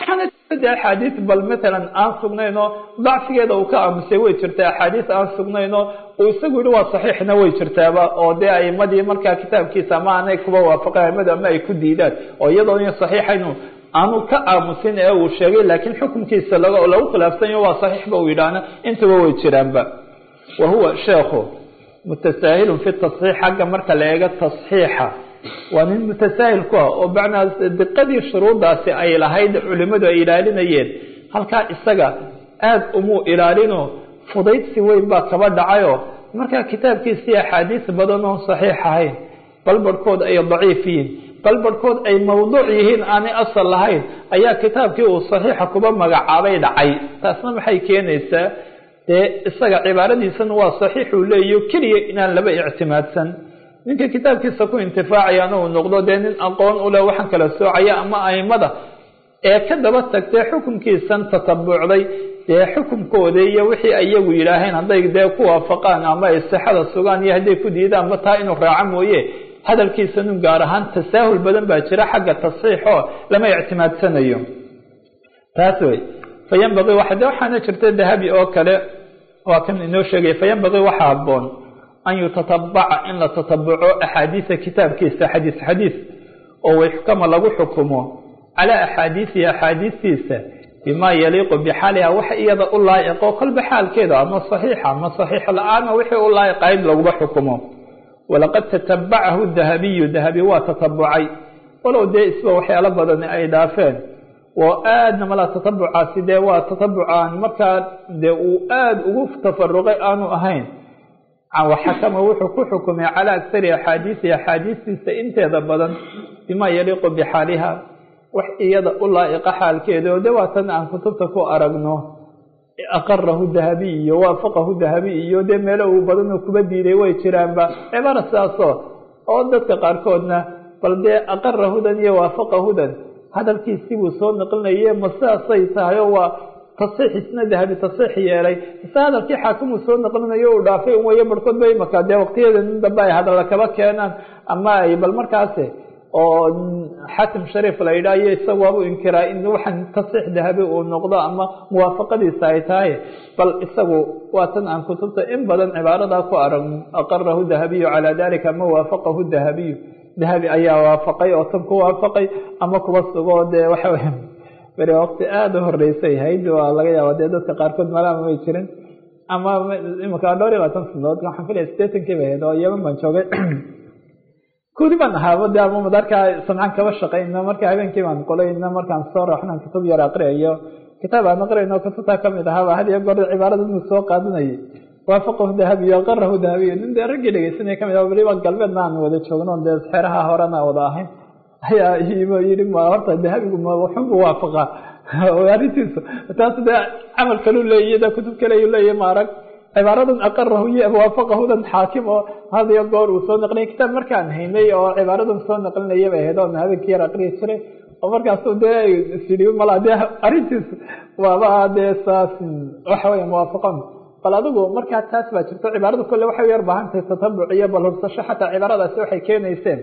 waxaana de axaadiis bal matalan aan sugnayn oo dacfigeeda uu ka aamusay way jirtaa axaadiis aan sugnayn oo uu isagu yihi waa saxiixna way jirtaaba oo dee aimadii markaa kitaabkiisa ama aanay kuba waafaqeen aimadu ama ay ku diidaan oo iyadoo saxiixaynu aanu ka aamusin ee uu sheegay laakiin xukunkiisa lagu khilaafsanyo waa saxiixba uu yidhaahna intaba way jiraanba wa huwa sheekhu mutasaahilun fi tasxiix xagga marka la eego tasxiixa waa nin mutasaahil ku ah oo bacnaa diqadii shuruuddaasi ay lahayd culimadu ay ilaalinayeen halkaa isaga aada umuu ilaalino fudaydsi weyn baa kaba dhacayo markaa kitaabkiisii axaadiis badan oon saxiix ahayn bal barhkood ay daciif yihiin bal barhkood ay mawduuc yihiin aanay asal lahayn ayaa kitaabkii uu saxiixa kuba magacaabay dhacay taasna maxay keenaysaa dee isaga cibaaradiisana waa saxiixuu leeyaho keliya inaan laba ictimaadsan ninka kitaabkiisa ku intifaacayana uu noqdo dee nin aqoon uleh waxaan kala soocaya ama aimada ee ka daba tagtee xukunkiisan tatabucday dee xukunkooda iyo wixii iyagu yidhaaheen hadday dee ku waafaqaan ama ay sixada sugaan iyo hadday ku diidaan ma taa inuu raaco mooye hadalkiisa nun gaar ahaan tasaahul badan baa jira xagga tasxiixoo lama ictimaadsanayo taas wey fayanbaqii wa de waxaana jirta dahabi oo kale waa kan inoo sheegaya fayanbaqii waxaa haboon an yutatabaca in la tatabuco axaadiisa kitaabkiisa xadiis xadiis oo wayxkama lagu xukumo calaa axaadiisihi axaadiistiisa bimaa yaliiqu bixaaliha wax iyada u laa'iqo kolba xaalkeeda ama saxiixa ama saxiix la-aana wixii u laa'iqayd laguba xukumo walaqad tatabacahu dahabiyu dahabi waa tatabucay walow dee isba waxyaalo badani ay dhaafeen oo aadna mala tatabucaasi dee waa tatabucaan markaa dee uu aada ugu tafaruqay aanu ahayn waxakama wuxuu ku xukumay calaa aktari axaadiisihi axaadiistiisa inteeda badan bimaa yaliiqu bixaaliha wax iyada u laa'iqa xaalkeeda oo de waatan aan kutubta ku aragno aqarahu dahabiy iyo waafaqahu dahabiy iyo dee meelo uu badanoo kuba diiday way jiraanba cibaara sidaasoo oo dadka qaarkoodna bal dee aqarahudan iyo waafaqahudan hadalkiisii buu soo naqlinaye ma sidaasay tahay oo waa tasxiix isna dahabi tasxiix yeelay ise hadalkii xaakimuu soo naqlinayo uu dhaafay un wayo barhkood ba imaka dee waqtiyada nin dambe ay hadalla kaba keenaan ama ay bal markaasi oo xatim shariif la yidhaah iyo isaga waabu inkiraa in waxaan tasxiix dahabi uu noqdo ama muwaafaqadiisa ay tahay bal isagu waa tan aan kutubta in badan cibaaradaa ku aragno aqarahu dahabiyu calaa dalika ama waafaqahu dahabiyu dahabi ayaa waafaqay oo tan ku waafaqay ama kuba sugo dee waxa weya beri waqti aada u horeysay hayd waa laga yaaba dee dadka qaarkood malaama may jirin ama imika dhowr iyo labaatan sanadood waxaan filaya sideetankii bay ahayd oo yeman baan joogay kudi baan ahaaba de ama madarkaa samcaan kaba shaqayna marka habeenkii baan qolayna markaan soo rooxnaan kutub yar aqriyayo kitaab aan aqriyayno kutubtaa kamid ahaaba had iyo goor cibaarada inuu soo qaadanayay waafaqahu dahabiyo aqarahu dahabiyo nin dee raggii dhegeysanaya kamid ah weliba galbeedna aan wada joogno dee xeeraha horena wada ahayn ayaa yii ma horta dahabigu ma waxunbu waafaqa arrintiisu taas dee camal kalu leeyahy de kutub kale leeyahy ma arag cibaaradan aqarahu iyo waafaqahudan xaakim oo had iyo goor uu soo naqlinay kitaab markaan haynay oo cibaaradan soo naqlinaya bay ahayd oona habeenkii yar aqriyi jiray oo markaasu dee sii mala dee arrintiisu waaba dee saas waxa weya muwaafaqan bal adigu markaa taas baa jirto cibaarada kole waxay yar baahantahay tatabuc iyo bal hubsasho xataa cibaaradaasi waxay keenayseen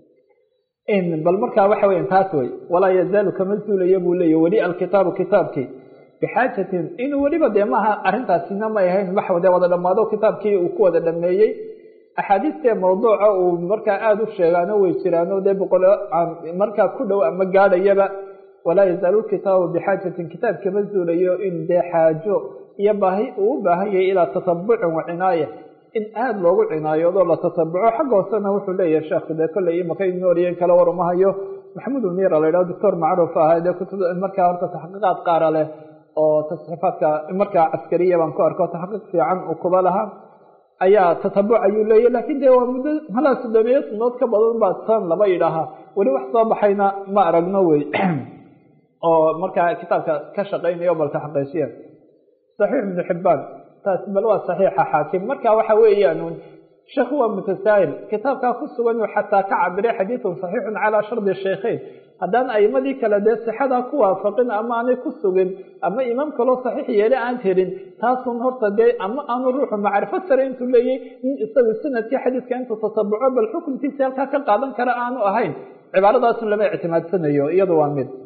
bal markaa waxa weya taas wey walaa yazaalu kama zuulaya buu leeya weli alkitaabu kitaabkii bixaajatin inuu weliba dee maaha arrintaasina may ahayn wax dee wada dhammaado kitaabkii uu ku wada dhameeyey axaadiistee mawduuca uu markaa aada u sheegaano way jiraano dee boqol markaa ku dhow ama gaadhayaba walaa yazaalu kitaabu bixaajatin kitaab kama zuulayo in dee xaajo iyo baahi uu u baahan yahay ilaa tatabucin wa cinaaya in aada loogu cinaayoodo la tatabuco xagga hoosena wuxuu leeyahay sheekhu dee kolley imaka nooriyen kale war uma hayo maxamed umira la yidhaho doctor macruuf ah dee kutub markaa horta taxqiiqaad qaara leh oo tasxiifaadka markaa caskariya baan ku arko taxqiiq fiican uu kuba lahaa ayaa tatabuc ayuu leeyahy lakin dee waa muddo malaa soddomiyo sanood ka badan baa tan laba yidhaahaa weli wax soo baxayna ma aragno wey oo markaa kitaabka ka shaqeynayo bal taxqiijiya saxiix ibnu xibaan taas bal waa saxiixa xaakim marka waxa weeyaan sheekhu waa mutasaahil kitaabkaa ku sugan uu xataa ka cabiray xadiidun saxiixun calaa shardi shaykheyn haddaan aimadii kale dee sixadaa ku waafaqin ama aanay ku sugin ama imaam kaloo saxiix yeele aan helin taasun horta dee ama aanu ruuxu macrifo sare intuu leeyay nin isagu sanadkii xadiiska intuu tatabuco bal xukunkiisi halkaa ka qaadan kara aanu ahayn cibaaradaasun lama ictimaadsanayo iyadu waa mid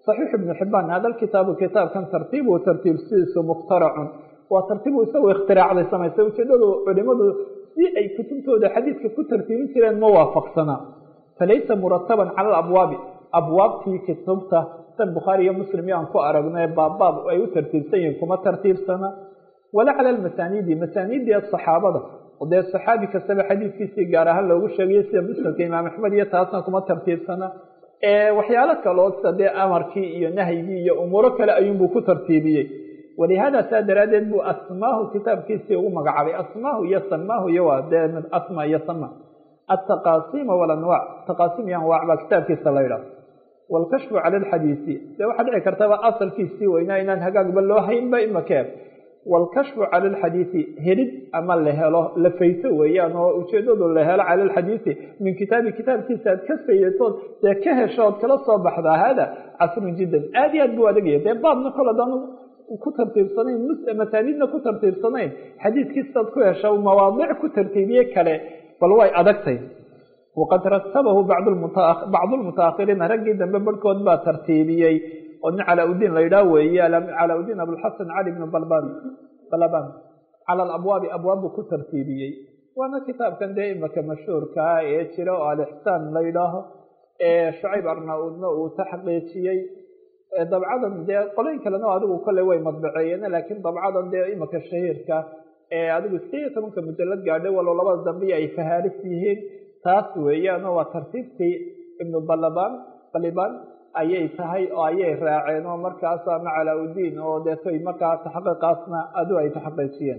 صaxiix ibnu xibaan hada kitaabu kitaabkan tartiibu tartiibsidiisu mukhtaracun waa tartiibu isagoo ikhtiraacday samaystay ujeedadu culimadu si ay kutubtooda xadiidka ku tartiibin jireen ma waafaqsana falaysa murataban cala alabwaabi abwaabtii kutubta san bukhaari iyo muslim iyo aan ku aragno baabbaab ay u tartiibsan yihiin kuma tartiibsana walaa cala almasaaniidi masaaniidii saxaabada dee saxaabi kastaba xadiidkiisii gaar ahaan loogu sheegayo sida musnadka imaam axmed iyo taasna kuma tartiibsana waxyaalo kaloo sida dee amarkii iyo nahyigii iyo umuuro kale ayuunbuu ku tartiibiyey walihaada saa daraaddeed buu asmaahu kitaabkiisii ugu magacaabay asmaahu iyo samaahu iyo waa dee mid asma iyo sama ataqaasima walanwaac taqaasim iyo anwaac baa kitaabkiisa la yidhaah waalkashfu cala alxadiisi dee waxaa dhici kartaba asalkiisii weynaa inaan hagaagba loo haynba imakeen waalkashfu cala alxadiisi helid ama la helo la fayso weeyaan oo ujeedadu la helo cala alxadiisi min kitaabi kitaabkiisa aad ka fayatood dee ka heshood kala soo baxdaa hada casrun jiddan aad iyo aad buu adagaya dee baabna kol hadaan ku tartiibsanayn masaaniidna ku tartiibsanayn xadiidkiisaad ku hesha mawaadic ku tartiibiye kale bal way adagtay waqad ratabahu bacdu lmutaahiriina raggii dambe barhkood baa tartiibiyey oo nin calaa-udiin la yidhaah weeye calaa-udiin abulxasan cali bnu balban balaban cala alabwaabi abwaab buu ku tartiibiyey waana kitaabkan dee imaka mashhuurkaa ee jira oo alixsaan la yidhaaho ee shucayb arna-uudna uu taxqiijiyey dabcadan dee qoloyn kalena adigu kolley way madbaceeyeen laakiin dabcadan dee imaka shahiirka ee adigu sideed iyo tobanka mujalad gaadhay walow labada dambe ay fahaaris yihiin taas weeyaan oo waa tartiibtii ibnu balaban baliban ayay tahay oo ayay raaceen oo markaas ama calaa-udiin oo deetoy markaa taxqiiqaasna adu ay taxqiijiyeen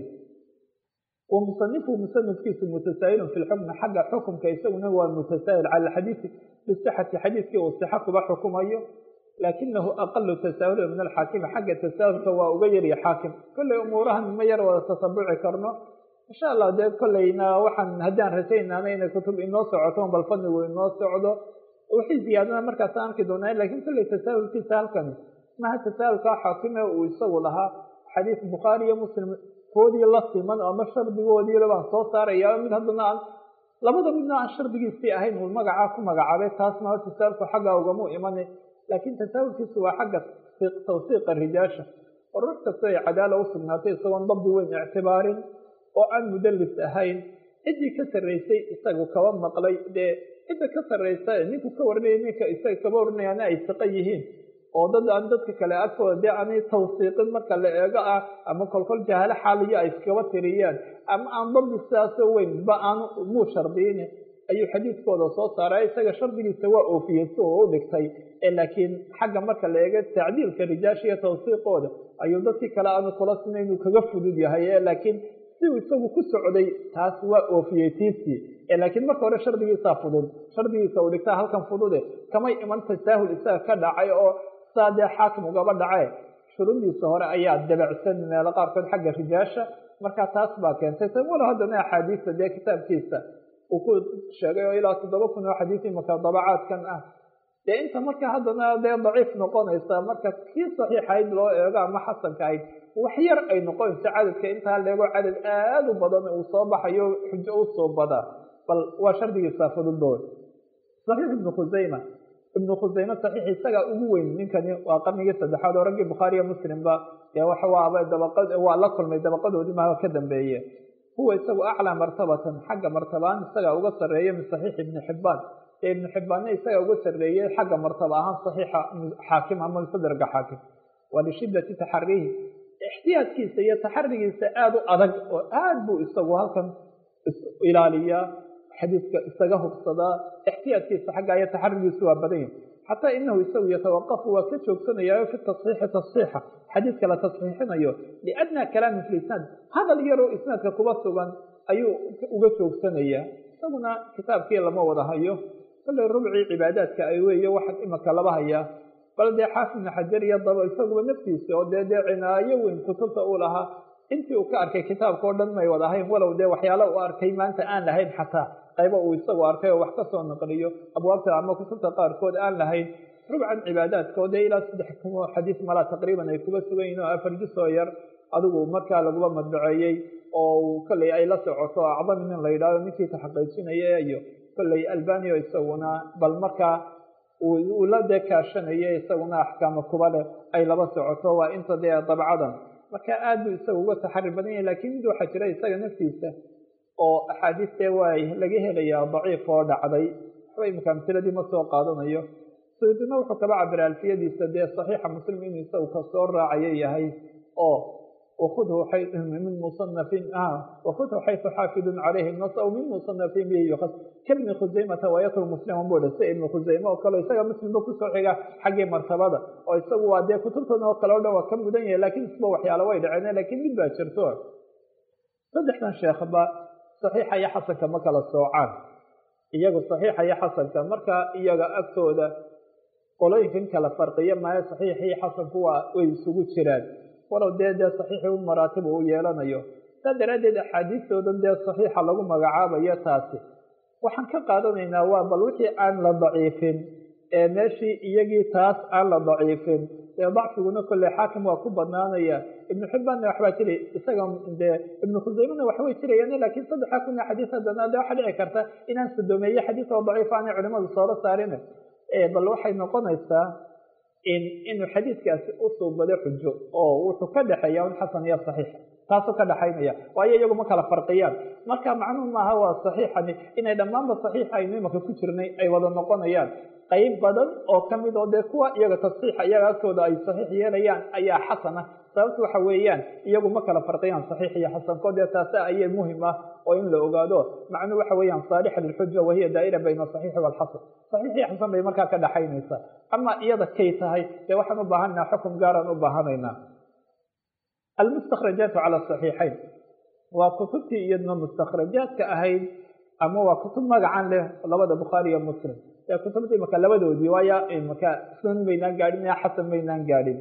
wa musanifu musanifkiisu mutasaa'ilun fi lxukmi xagga xukumka isaguna waa mutasaa'il cala alxadiidi bisixati xadiidkii uu sixa kuba xukumayo laakinahu aqalu tasaahula min alxaakimi xagga tasaahulka waa uga yarya xaakim kolley umuurahan ma yar wada tasabuci karno insha allah dee kolleyna waxaan haddaan rajaynaana inay kutub inoo socoto bal fadnigu inoo socdo wixii ziyaadana markaas aan arki doonaa lakin kolley tasaahulkiisa halkan maha tasaahulkaa xaakime uu isagu lahaa xadiis bukhaari iyo muslim koodii la siman ama shardigoodiila baan soo saaraya mid haddana aan labada midna aan shardigiisii ahayn uu magacaa ku magacaabay taas maha tasaahulku xaggaa ugamu imana laakiin tasaahulkiisu waa xagga tawsiiqa rijaasha oo ruux kasta ay cadaala u sugnaatay isagoon dabdi weyn ictibaarin oo aan mudalis ahayn ciddii ka sarraysay isagu kaba maqlay dee cidda ka sarraysa ninku ka warinaya ninka isaga kaba warinayaana ay siqo yihiin oo dad aan dadka kale agtooda dee aanay tawsiiqin marka la eego ah ama kolkol jahaalo xaaliyo ay iskaba tiriyaan ama aan dabdi sidaasoo weynba aanu muu shardiyin ayuu xadiidkooda soo saaray isaga shardigiisa waa oofiyey si uu u dhigtay laakiin xagga marka la eego tacdiilka rijaasha iyo tawsiiqooda ayuu dadkii kale aanu kula sina inuu kaga fudud yahay laakiin si uu isagu ku socday taas waa oofiyey tiisii laakiin marka hore shardigiisaa fudud shardigiisa uu dhigtaa halkan fudude kamay iman tasaahul isaga ka dhacay oo saa dee xaakim ugaba dhace shuruudiisa hore ayaa dabacsan meelo qaarkood xagga rijaasha marka taas baa keentay walo haddana axaadiista dee kitaabkiisa uu ku sheegay oo ilaa toddoba kun oo xadiis imaka dabacaadkan ah dee inta marka haddana dee daciif noqonaysa marka kii saxiixayd loo eego ama xasanka ahayd wax yar ay noqonayso cadadka intaa leego cadad aada u badan uu soo baxayo xujo u soo badaa bal waa shardigiisa fududba saxiix ibnu khusayma ibnu khusayme saxiix isagaa ugu weyn ninkani waa qarnigii saddexaad oo raggii bukhaari iyo muslimba dee waxawaaba dabaqad waa la kulmay dabaqadoodii maa ka dambeeye huwa isagu aclaa martabatan xagga martabaan isagaa uga sarreeya min saxiix ibni xibbaan ee ibnu xibbaanna isagaa uga sarreeyey xagga martaba ahaan saxiixa xaakim ama musadraga xaakim waa lishiddati taxariihi ixtiyaadkiisa iyo taxarigiisa aada u adag oo aad buu isagu halkan ilaaliyaa xadiiska isaga hubsadaa ixtiyaadkiisa xagga iyo taxarigiisu waa badan yahi xataa inahu isagu yatawaqafu waa ka joogsanayaayo fi tasxiixi tasxiixa xadiidka la tasxiixinayo liadnaa kalaamin fi lisnaad hadal yaroo isnaadka kuba sugan ayuu uga joogsanayaa isaguna kitaabkii lama wada hayo kolley rubcii cibaadaadka ay weeye waxaa imaka laba hayaa bal dee xaafid ibnu xajar iyo daba isaguba naftiisa oo dee dee cinaayo weyn kutubta uu lahaa intii uu ka arkay kitaabka oo dhan may wada ahayn walow dee waxyaala uu arkay maanta aan lahayn xataa qaybo uu isagu arkay oo wax ka soo naqliyo abwaabta ama kutubta qaarkood aan lahayn rubcan cibaadaadka oo dee ilaa saddex kun oo xadiis malaa taqriiban ay kuba sugan yihin oo afar jus oo yar adigu markaa laguba madbaceeyey oo kolley ay la socoto acdami nin la yidhahdo ninkii taxaqiijinaya iyo kolley albaniyo isaguna bal markaa uu la dee kaashanayo isaguna axkaama kuba leh ay laba socoto waa inta dee dabcadan marka aad buu isaga uga taxari badan yahay lakiin mid waxaa jira isaga naftiisa oo axaadiistee waa laga helayaa daciif oo dhacday waxba imika amtiladii ma soo qaadanayo suyuudina wuxuu kaba cabira alfiyadiisa dee saxiixa muslim inuu isagu kasoo raacayo yahay oo wakudhu min musanafin wakudhu xaytu xaafidun calayhi nas aw min musanafin bihi yukas kabni khusaymata wayatru musliman buu dhisa ibnu khusayme oo kale isaga muslimba kusoo xiga xaggii martabada oo isagu waa dee kutubtan oo kale o dhan waa ka mudan yahay lakiin isba waxyaala way dhaceen lakiin mid baa jirto saddexdan sheekhba saxiixa iyo xasanka ma kala soocaan iyagu saxiixa iyo xasanka marka iyaga agtooda qolooyinkan kala farqiya maayo saxiix iyo xasanku waa way isugu jiraan walow dee dee saxiixi u maraatib uu yeelanayo saa daraaddeed axaadiistoodan dee saxiixa lagu magacaabayo taasi waxaan ka qaadanaynaa waa bal wixii aan la daciifin ee meeshii iyagii taas aan la daciifin dee dacfiguna kolley xaakim waa ku badnaanaya ibnu xibbaanna waxbaa jira isaga dee ibnu khusaymena waxbay jirayaan lakiin saddexa kun xadiis haddana de waxaa dhici karta inaan sadomeeye xadiis oo daciif aanay culimadu soola saarin bal waxay noqonaysaa in inuu xadiidkaasi u suubado xujo oo wuxuu ka dhexeeya un xasan iyo saxiix taasuu ka dhexaynaya waayo iyagu ma kala farqiyaan marka macnuhu maaha waa saxiixani inay dhammaanba saxiixa aynu imaka ku jirnay ay wada noqonayaan qayb badan oo kamid oo dee kuwa iyaga tasxiixa iyaga agtooda ay saxiix yeelayaan ayaa xasana sababta waxa weeyaan iyagu ma kala farqiyaan saxiix iyo xasanko dee taasi ayay muhim ah oo in la ogaado macnuhu waxa weeyaan saalixa lilxuja wahiya daa'ira bayna asaxiixi waalxasan saxiix iyo xasan bay markaa ka dhexaynaysaa ama iyada kay tahay dee waxaan u baahanaa xukum gaaraan u baahanaynaa almustakrajaatu cala asaxiixayn waa kutubtii iyadna mustakrajaadka ahayd ama waa kutub magacan leh labada bukhaari iyo muslim ee kutubta imaka labadoodii waayo imaka sunan baynaan gaadhin xasan baynaan gaadhin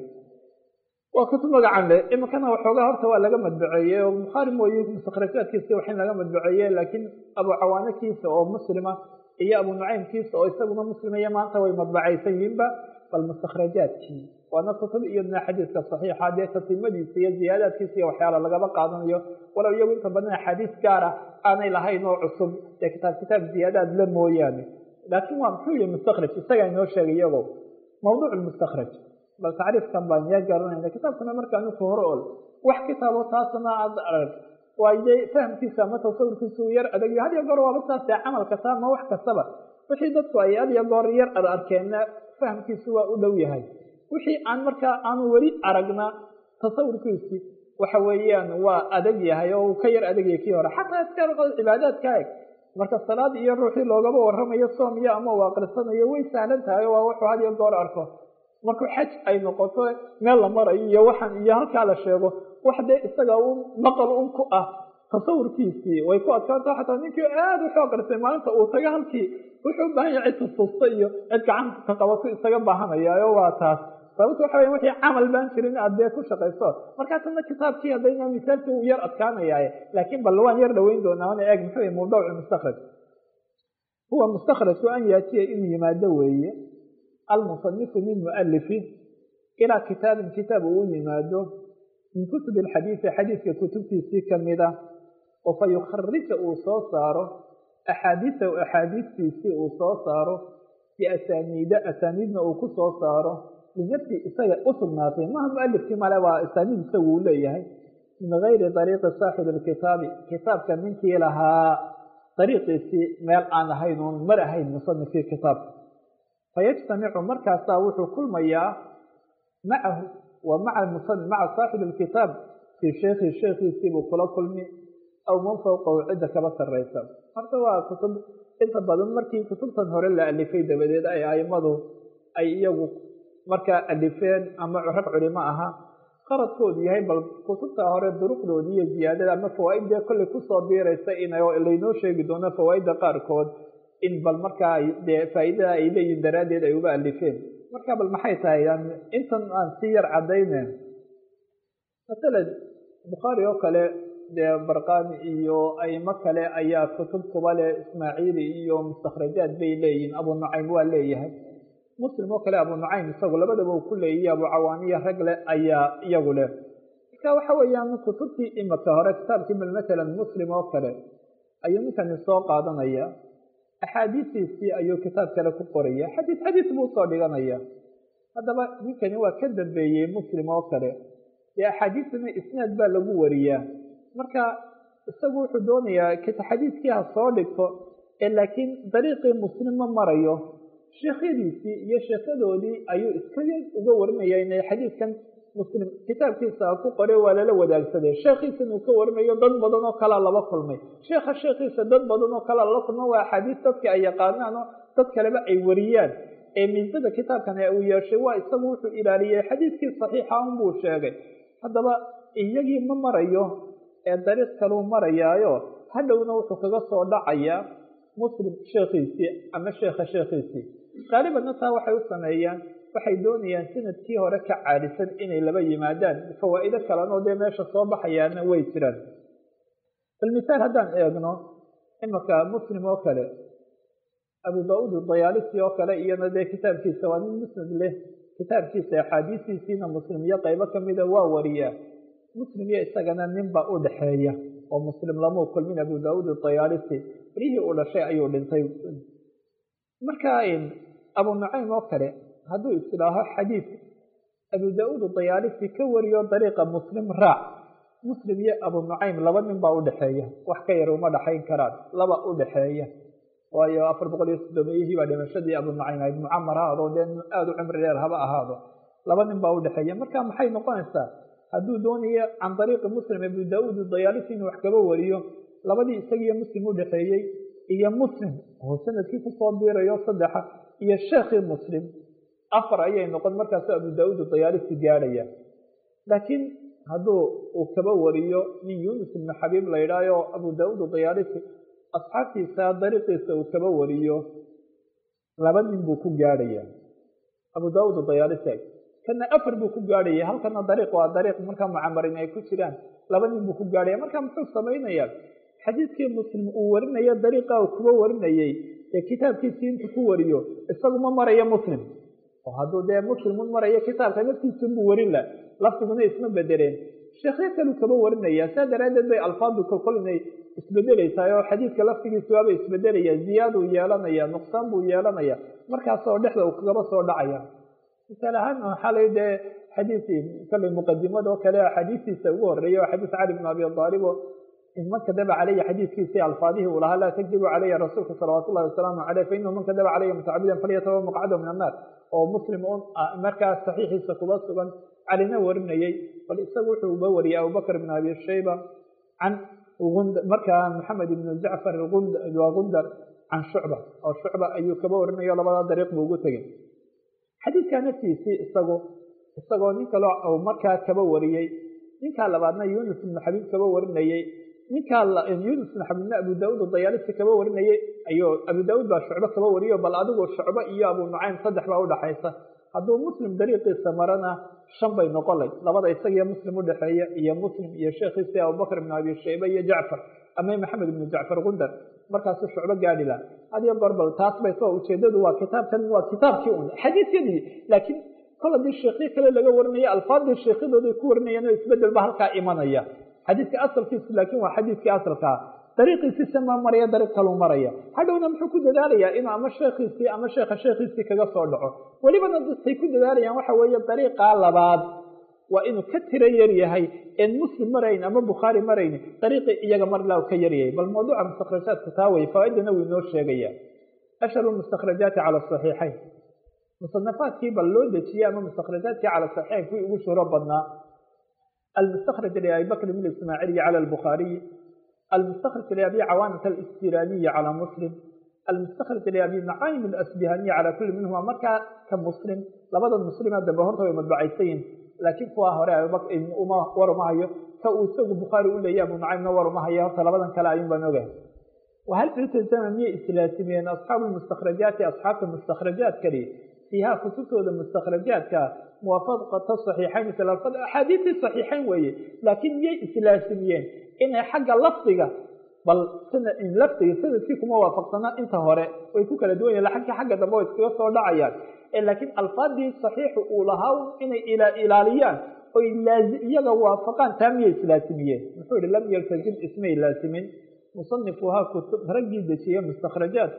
waa kutub magacan leh imakana waxoogaa horta waa laga madbaceeyey oo bukhaari mooye mustakrajaadkiisa waxin laga madbaceeye laakiin abu cawaanakiisa oo muslima iyo abu nucaymkiisa oo isaguna muslimaya maanta way madbacaysan yihiinba bal mustakrajaadkii waana kutub iyadna xadiiska saxiixa dee tatimadiisa iyo ziyaadaadkiisa iyo waxyaala lagaba qaadanayo walow iyagu inta badan axaadiis gaara aanay lahayn oo cusub dee kitaab kitaab ziyaadaad la mooyaane laakiin waa muxuu yihi mustakraj isagaa inoo sheegay iyago mawduuc mustakraj bal tacriifkan baan yaa garanayna kitaabkana markaanu ku hor ol wax kitaabo taasna aad arag waaye fahamkiisa ama tasawurkiisa uu yar adag had iyo goor waaba saasee camal kasta ama wax kastaba wixii dadku ay had iyo goor yar ad arkeenna fahamkiisu waa u dhow yahay wixii aan markaa aanu weli aragna tasawurkiisi waxa weeyaan waa adag yahay oo uu ka yar adagyahay kii hore xataa iska cibaadaadka eg marka salaad iyo ruuxii loogaba waramayo soom iyo ama uu aqrisanayo way sahlan tahay oo waa wuxuu had iyo goor arko markuu xaj ay noqoto meel la marayo iyo waxaan iyo halkaa la sheego wax dee isaga un maqal un ku ah tasawurkiisii way ku adkaanta xataa ninkii aad wuxuu aqrisay maalinta uu taga halkii wuxuu u baahan yahay cid tustusta iyo cid gacanta ka qabato isaga baahanayaayo waa taas sababta waxa weya wixii camal baan jirin aad dee ku shaqayso markaasna kitaabkii haddayna misaalkii uu yar adkaanayaaye laakiin bal waan yar dhoweyn doonaa ana eeg muxuu yahy mawduuc mustakraj huwa mustakhrajku an yaatiya inuu yimaado weeye almusanifu min mualifi ilaa kitaabin kitaab uu u yimaado min kutubi alxadiidi xadiidka kutubtiisii kamida oo fa yukharija uu soo saaro axaadiisahu axaadiistiisii uu soo saaro biasaniida asaniidna uu ku soo saaro linafsi isaga u sugnaatay maha mualifkii male waa asaniid isagu uu leeyahay min gayri dariiqi saaxibi alkitaabi kitaabka ninkii lahaa dariiqiisii meel aan ahayn oon mar ahayn musanifkii kitaabka fayajtamicu markaasaa wuxuu kulmayaa macahu wa maa maca saaxibi alkitaab fii sheekhi sheekhiisiibuu kula kulmi aw man fowqahu cidda kaba sarraysa horta waa kutub inta badan markii kutubtan hore la alifay dabadeed ay aimadu ay iyagu markaa alifeen ama rag culimo ahaa qaradkoodu yahay bal kutubta hore duruqdoodii iyo ziyaadada ama fawaaidee kollay kusoo biiraysa in laynoo sheegi doono fawaaidda qaarkood in bal markaa dee faa'iidada ay leeyihin daraaddeed ay uga alifeen marka bal maxay tahay intan aan si yar cadaynen masalan bukhaari oo kale dee barqani iyo aimo kale ayaa kutub kuba leh ismaaciili iyo mustakhrajaad bay leeyihin abu nucaym waa leeyahay muslim oo kale abu nucaym isagu labadaba uu ku leeyihi abu cawaaniya rag leh ayaa iyagu leh marka waxa weeyaan kutubtii imika hore kitaabkii bal matalan muslim oo kale ayuu ninkani soo qaadanaya axaadiistiisii ayuu kitaab kale ku qoraya xadiid xadiid buu usoo dhiganaya haddaba ninkani waa ka dambeeyey muslim oo kale dee axaadiistana isnaad baa lagu wariyaa marka isagu wuxuu doonayaa xadiidkii ha soo dhigto ee laakiin dariiqii muslim ma marayo sheekhyadiisii iyo sheekhadoodii ayuu iskaga uga warinaya inay xadiidkan muslim kitaabkiisa ku qore waa lala wadaagsaday sheekhiisan uu ka warinayo dad badan oo kalea laba kulmay sheekha sheekhiisa dad badan oo kalea lala kulma waa axaadiis dadka ay yaqaanaan oo dad kaleba ay wariyaan ee miisada kitaabkan uu yeeshay waa isagu wuxuu ilaaliyey xadiidkii saxiixa un buu sheegay haddaba iyagii ma marayo ee dariiq kaluu marayaayo hadhowna wuxuu kaga soo dhacayaa muslim sheekhiisii ama sheekha sheekhiisii qaalibanna taa waxay u sameeyaan waxay doonayaan sanadkii hore ka caadisan inay laba yimaadaan fawaa'ido kalenoo dee meesha soo baxayaana way jiraan bal misaal haddaan eegno imanka muslim oo kale abu da-uud dayaalisi oo kale iyana dee kitaabkiisa waa nin musnad leh kitaabkiisa axaadiistiisiina muslim iyo qaybo kamida waa wariyaa muslim iyo isagana ninbaa u dhexeeya oo muslim lamuu kulmin abu da-uud dayaalisi berihii uu dhashay ayuu dhintay marka abu nucaym oo kale hadduu isilaaho xadiid abu da-uud dayaalisi ka wariyo dariiqa muslim raac muslim iyo abu nucaym laba nin baa udhexeeya wax ka yar uma dhexayn karaan laba udhexeeya waayo afar boqol iyo soddomeeyihii baa dhimashadii abu nucaym ahayd mucamar ha ahaado dee aada u cimri dheer haba ahaado laba nin baa udhexeeya marka maxay noqonaysaa hadduu doonayo can dariiqi muslim abu da-uud dayaalisi inuu wax kaba wariyo labadii isagiiyo muslim udhexeeyey iyo muslim oo sanadkii kusoo biirayo saddexa iyo sheekhii muslim afar ayay noqon markaasu abu da-uud dayaalisi gaadhaya laakiin hadduu uu kaba wariyo nin yunus ibnu xabiib la yidhaayo abu da-uud dayaalisi asxaabtiisa dariiqiisa uu kaba wariyo laba nin buu ku gaadhaya abu da-uud dayaalisi kana afar buu ku gaadhaya halkana dariiq waa dariiq markaa mucamarin ay ku jiraan laba nin buu ku gaadhaya marka muxuu samaynayaa xadiidkii muslim uu warinayo dariiqa uu kuba warinayey ee kitaabkiisii intuu ku wariyo isagu ma marayo muslim oo hadduu dee muslimun marayo kitaabka naftiisunbuu warin la lafdiguna isma bedeleen sheekhyo kaluu kaba warinaya saa daraaddeed bay alfaadu kolkol inay isbedelaysaay oo xadiidka laftigiisu waaba isbedelaya ziyaaduu yeelanaya nuqsaan buu yeelanaya markaasoo dhexda uu kagaba soo dhacaya misaal ahaan xalay dee xadiisi kallay muqadimada oo kale axaadiistiisa ugu horeeya oo xadiis cali bn abi aalib oo man kadaba calaya xadiidkiisii alfaadihii uu lahaa laa takdibu calaya rasuulka salawaat ullahi wasalaamu caleyh fa inahu man kadaba calaya mutacabidan falyatawa maqcadahu min annaar oo muslim un markaas saxiixiisa kuba sugan calina warinayey bal isagu wuxuu uba wariyay abubakr bn abi shayba can markaa maxamed ibn jacfar waa gundar can shucba oo shucba ayuu kaba warinayo labadaa dariiq buu ugu tegey xadiidkaa naftiisii isagu isagoo nin kaloo markaa kaba wariyey ninkaa labaadna yunus ibnu xabiib kaba warinayey ninkaa yunus ibnu xabiibna abu da-uud dayaalisi kaba warinayey ayuu abu da-uud baa shucbo kaba wariyo bal adigu shucbo iyo abu nucaym saddex baa udhaxaysa hadduu muslim dariiqiisa marana shan bay noqonay labada isagiyo muslim udhexeeya iyo muslim iyo sheekhiisii abubakr ibnu abi shayba iyo jacfar ama maxamed ibnu jacfar gundar markaasuu shucbo gaadhi laha hadiyo goor bal taas bay soo ujeedadu waa kitaabkan waa kitaabkii un xadiisyadii laakiin kol haddii sheekyo kale laga warinaya alfaadii sheekhyadooday ku warinayaan oo isbedel ba halkaa imanaya xadiidka asalkiisu laakiin waa xadiidkii asalkaa dariiqiisii sama maraya dariiq kaluu maraya hadhowna muxuu ku dadaalayaa inuu ama sheekhiisii ama sheekha sheekhiisii kaga soo dhaco welibana dadkay ku dadaalayaan waxa weeye dariiqaa labaad waa inuu ka tiro yar yahay en muslim marayn ama bukhaari marayn dariiqii iyaga marlaa ka yaryahay bal mawduuca mustakhrajaadka taa wey faaidana wuu inoo sheegaya ashharu mustakhrajaati cala saxiixayn musanafaadkii bal loo dejiyey ama mustakhrajaadkii cala saxiixayn kuwii ugu shuhro badnaa almustakhraj liabi bakr bn ismaaciiliyi cala albukhaariyi almustakhraj liabi cawaanat alistiraaniyi cala muslim almustakhraj liabi macaayim alasbihaniyi cala kulli minhuma markaa ka muslim labada muslima dambe horta way madbacaysayin laakiin kuwa hore war uma hayo ka uu isagu bukhaari u leeya abu nucaymna war uma hayo horta labadan kale ayun baan ogahay wahal iltazama miyay islaasimiyeen asxaabu mustakhrajaati asxaabta mustakhrajaadkani fiiha kutubtooda mustakhrajaadka muwaafaqata saxiixayn axaadiistii saxiixayn weeye laakiin miyay islaasimiyeen inay xagga lafdiga bal lafdiga sanadkii kuma waafaqsana inta hore way ku kala duwan yahin agka xagga dambe way iskaga soo dhacayaan laakiin alfaadii saxiixu uu lahaa inay ilaaliyaan oy iyaga waafaqaan taa miyay islaasimiyeen muxuu yihi lam yaltazim ismay laasimin musanifuhaa kutub raggii dejiye mustakhrajaadku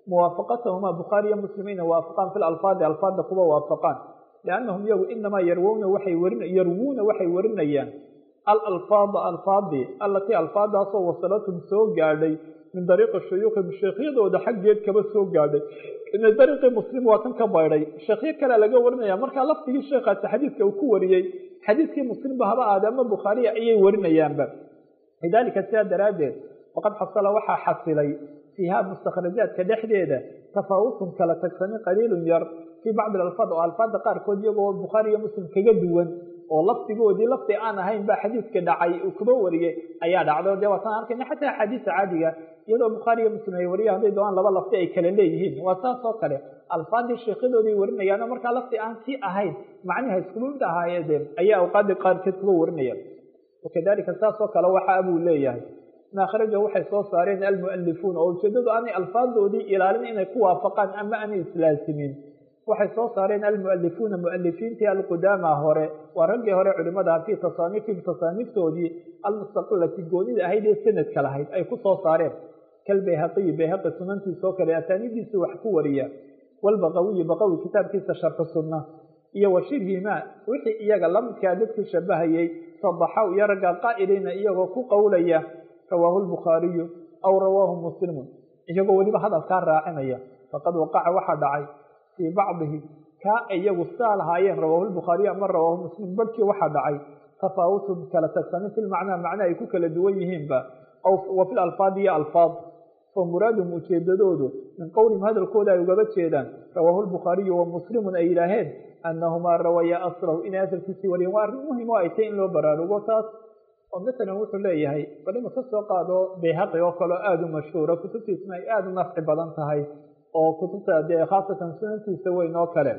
muwaafaqatahuma bukhaariyo muslim inay waafaqaan fi lalfaadi alfaadda kuwa waafaqaan liannahum iyagu inamaa yarwuna waxay warin yarwuuna waxay warinayaan alalfaada alfaadi allatii alfaadaasoo wasalatum soo gaadhay min dariiqi shuyuukhim sheekhyadooda xaggeed kaba soo gaadhay ina dariiqii muslim waa kan ka baydhay sheekhyo kalea laga warinaya markaa laftigii sheekhaasi xadiidka uu ku wariyey xadiidkii muslimba haba aade ama bukhaariya ayay warinayaanba lidaalika sidaa daraaddeed faqad xasala waxaa xasilay fiiha mustakhrajaadka dhexdeeda tafaawutun kala tagsani qaliilun yar fii bacdi alfaad oo alfaadda qaarkood iyagoo bukhaari iyo muslim kaga duwan oo lafdigoodii lafdi aan ahayn baa xadiidka dhacay uu kuba wariyey ayaa dhacdo dee waataan arkayna xataa axaadiisa caadiga iyadoo bukhaari iyo muslim ay wariya hadday doonaan laba lafdi ay kala leeyihiin waa saas oo kale alfaadii sheekhyadooday warinayaano markaa lafdi aan sii ahayn macniha iskuba mid ahaayeen ayaa awqaadii qaarkeed kuba warinayaan wakadalika saas oo kale waxa abuu leeyahay ma akhrajahu waxay soo saareen almualifuuna oo ujeedadu aanay alfaadoodii ilaalin inay ku waafaqaan ama aanay islaasimin waxay soo saareen almualifuuna mualifiintii alqudaama hore waa raggii hore culimada fii tasaaniifihim tasaaniiftoodii almustaqilati goonida ahayd ee sanadka lahayd ay ku soo saareen kalbayhaqiyi bayhaqi sunantiisoo kale asaanidiisii wax ku wariya walbaqawiyi baqawi kitaabkiisa sharxu sunna iyo washirhima wixii iyaga lamidkaa dadkii shabahayey sadaxaw iyo ragga qaa'iliina iyagoo ku qowlaya rawaahu lbukhaariyu aw rawaahu muslimun iyagoo weliba hadalkaa raacinaya faqad waqaca waxaa dhacay fii bacdihi kaa iyagu saa lahaayeen rawaahu lbukhaariyu ama rawaahu muslim barhkii waxaa dhacay tafaawutun kala tagsanin fi lmacnaa macna ay ku kala duwan yihiinba wa fi lalfaad iyo alfaad fa muraadum ujeedadoodu min qowlihim hadalkooda ay ugaba jeedaan rawaahu lbukhaariyu wa muslimun ay yidhaaheen annahumaa rawaya aslahu inay asalkiisii wariyeen waa arrin muhim oo ay tay in loo baraarugo taas oo masalan wuxuu leeyahay bal ima ka soo qaado bayhaqi oo kaleo aada u mashhuura kutubtiisna ay aada u nafci badan tahay oo kutubta dee khaasatan sunantiisa weyn oo kale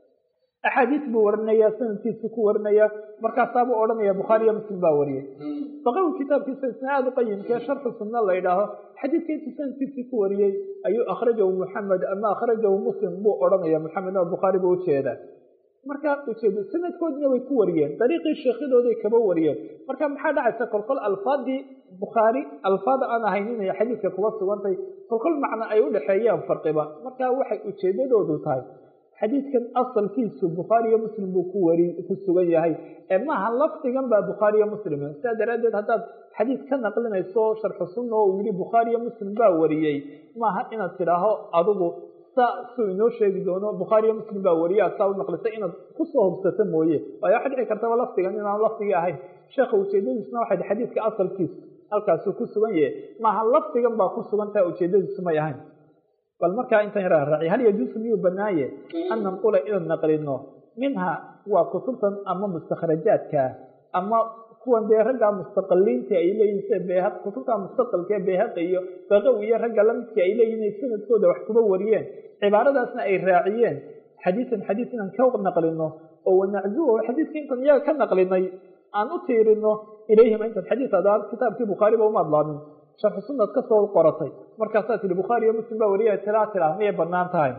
axaadiis buu warinaya sanadkiisu ku warinaya markaasaabuu odhanaya bukhaariyo muslim baa wariyey baqawi kitaabkiisa isna aada u qayimkee sharxu sunna la ydhaaho xadiidka intuu sanadkiisii ku wariyey ayuu akhrajahu muxamed ama akhrajahu muslim buu odhanaya muxamed oo bukhaari buu ujeeda markaa ujeedo sanadkoodina way ku wariyeen dariiqii sheekhyadooday kaba wariyeen marka maxaa dhacaysa kolkol alfaadii bukhaari alfaada aan ahayn inay xadiidka kuba sugantay kolkol macna ay u dhexeeyaan farqiba marka waxay ujeedadoodu tahay xadiidkan asalkiisu bukhaari iyo muslim buu ku wari ku sugan yahay ee maaha lafdigan baa bukhaari iyo muslim sidaa daraaddeed haddaad xadiid ka naqlinayso sharxu sunna oo uu yihi bukhaari iyo muslim baa wariyey maaha inaad tidhaaho adigu saa suu inoo sheegi doono bukhaari iyo muslim baa wariye aad saa u naqlisay inaad kusoo hubsato mooye waayo waxa dhici kartaba lafdigan inaan lafdigii ahayn sheekha ujeedadiisna waxay xadiidka asalkiisu halkaasuu ku sugan yahay maaha lafdigan baa ku sugan taha ujeedadiisu may ahayn bal markaa intan yara raaciy hal yajuusu miyuu banaaye an nanqula inaan naqlino minha waa kutubtan ama mustakhrajaadka ama kuwan dee ragga mustaqiliinta ay leeyihin sida bh kutubta mustaqilka ee bayhaqi iyo baqawi iyo ragga lamidka ay leeyihin inay sanadkooda wax kuba wariyeen cibaaradaasna ay raaciyeen xadiisan xadiis inaan ka naqlino oo wanaczuhu xadiiska intan iyaga ka naqlinay aan u tiirino ilayhim intan xadiis adaan kitaabkii bukhaariba uma adlaamin sharxu sunad ka soo qoratay markaasaa tihi bukhaari iyo muslim baa wariya tilaa tilaa miyay banaan tahay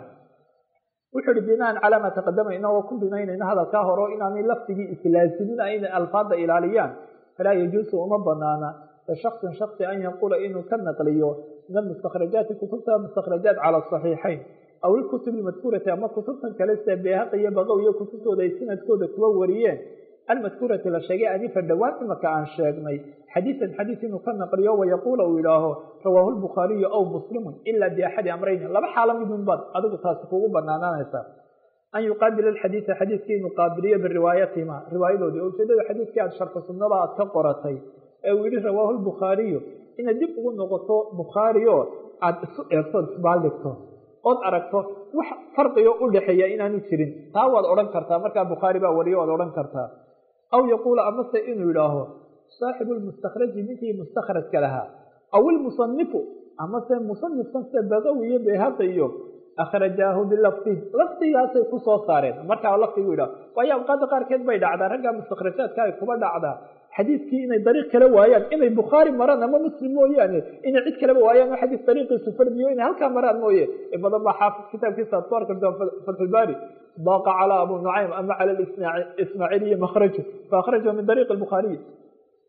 wuxuu ihi binaan calaa maa taqadama inagoo ku binaynayna hadalkaa hore o inaanay lafdigii islaasimin inay alfaada ilaaliyaan falaa yajuusu uma banaana lishaksin shaksi an yanqula inuu ka naqliyo min almustakhrajaati kutubta mustakhrajaat cala saxiixayn aw ilkutub ilmadkuurati ama kutubtan kale sida beehaq iyo baqow iyo kutubtooda ay sanadkooda kuwa wariyeen almadkuurati la sheegay anifa dhowaan imaka aan sheegnay xadiisan xadiis inuu ka naqliyo wayaquula uu yidhaaho rawaahu lbukhaariyu aw muslimun ila biaxadi amrayn laba xaalo midun baad adigu taasi kugu banaanaanaysaa an yuqaabila alxadiida xadiiskii inuu qaabiliyo biriwaayatihima riwaayadoodii oo ujeedada xadiiskii aad sharxu sunnada aad ka qoratay ee uu yihi rawaahu lbukhaariyu inaad dib ugu noqoto bukhaari oo aada isu eegto isbaaldhigto ood aragto wax farqigo u dhexeeya inaanu jirin taa waad odhan kartaa markaa bukhaari baa wariyo waad odhan kartaa aw yaquula amase inuu yidhaaho saaxibu lmustakhraji ninkii mustakhrajka lahaa aw ilmusanifu amase musanifkan sida baqawi iyo bayhaqi iyo akhrajaahu bilafdi lafdigaasay ku soo saareen markaa lafdigu yidhaho waayo awqaada qaarkeed bay dhacdaa ragga mustakhrajaadka ay kuba dhacdaa xadiidkii inay dariiq kala waayaan inay bukhaari maraan ama muslim mooyaane inay cid kaleba waayaan oo xadiis dariiqiisu fardiyo inay halkaa maraan mooye in badan baa xaafid kitaabkiisa aad ku arki doon fatxulbaari daaqa calaa abu nucaym ama cala ismaaciiliyi makhraju faahrajahu min dariiqi bukhaariyi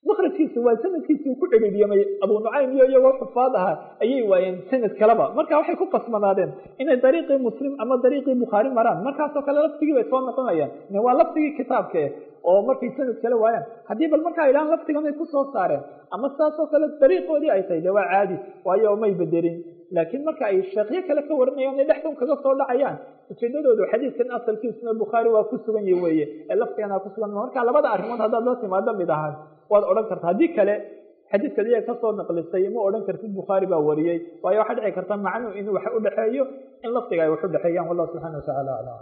makrajkiisi waa sanadkiisi uu ku cedhiidiyamay abu nucaym iyo iyagoo xufaad ahaa ayay waayeen sanad kaleba marka waxay ku qasbanaadeen inay dariiqii muslim ama dariiqii bukhaari maraan markaasoo kale laftigii bay soo noqonayaan waa laftigii kitaabka eh oo markay sanad kale waayaan haddii bal markaa idhahaan laftigan ay kusoo saareen ama saasoo kale dariiqoodii ay tahay de waa caadi waayo may bedelin laakiin marka ay sheekyo kale ka waranayaan ay dhexdun kaga soo dhacayaan ujeedadoodu xadiidkan asalkiisuna bukhaari waa ku sugan yahi weeye ee laftigana ku sugan marka labada arrimood haddaad la timaado mid ahaan waad odhan karta haddii kale xadiidkaad iyaga kasoo naqlisay ma odhan kartid bukhaari baa wariyey waayo waxaa dhici karta macnuu inuu wax udhexeeyo in laftiga ay wax udhexeeyaan wallahu subxana watacala aclam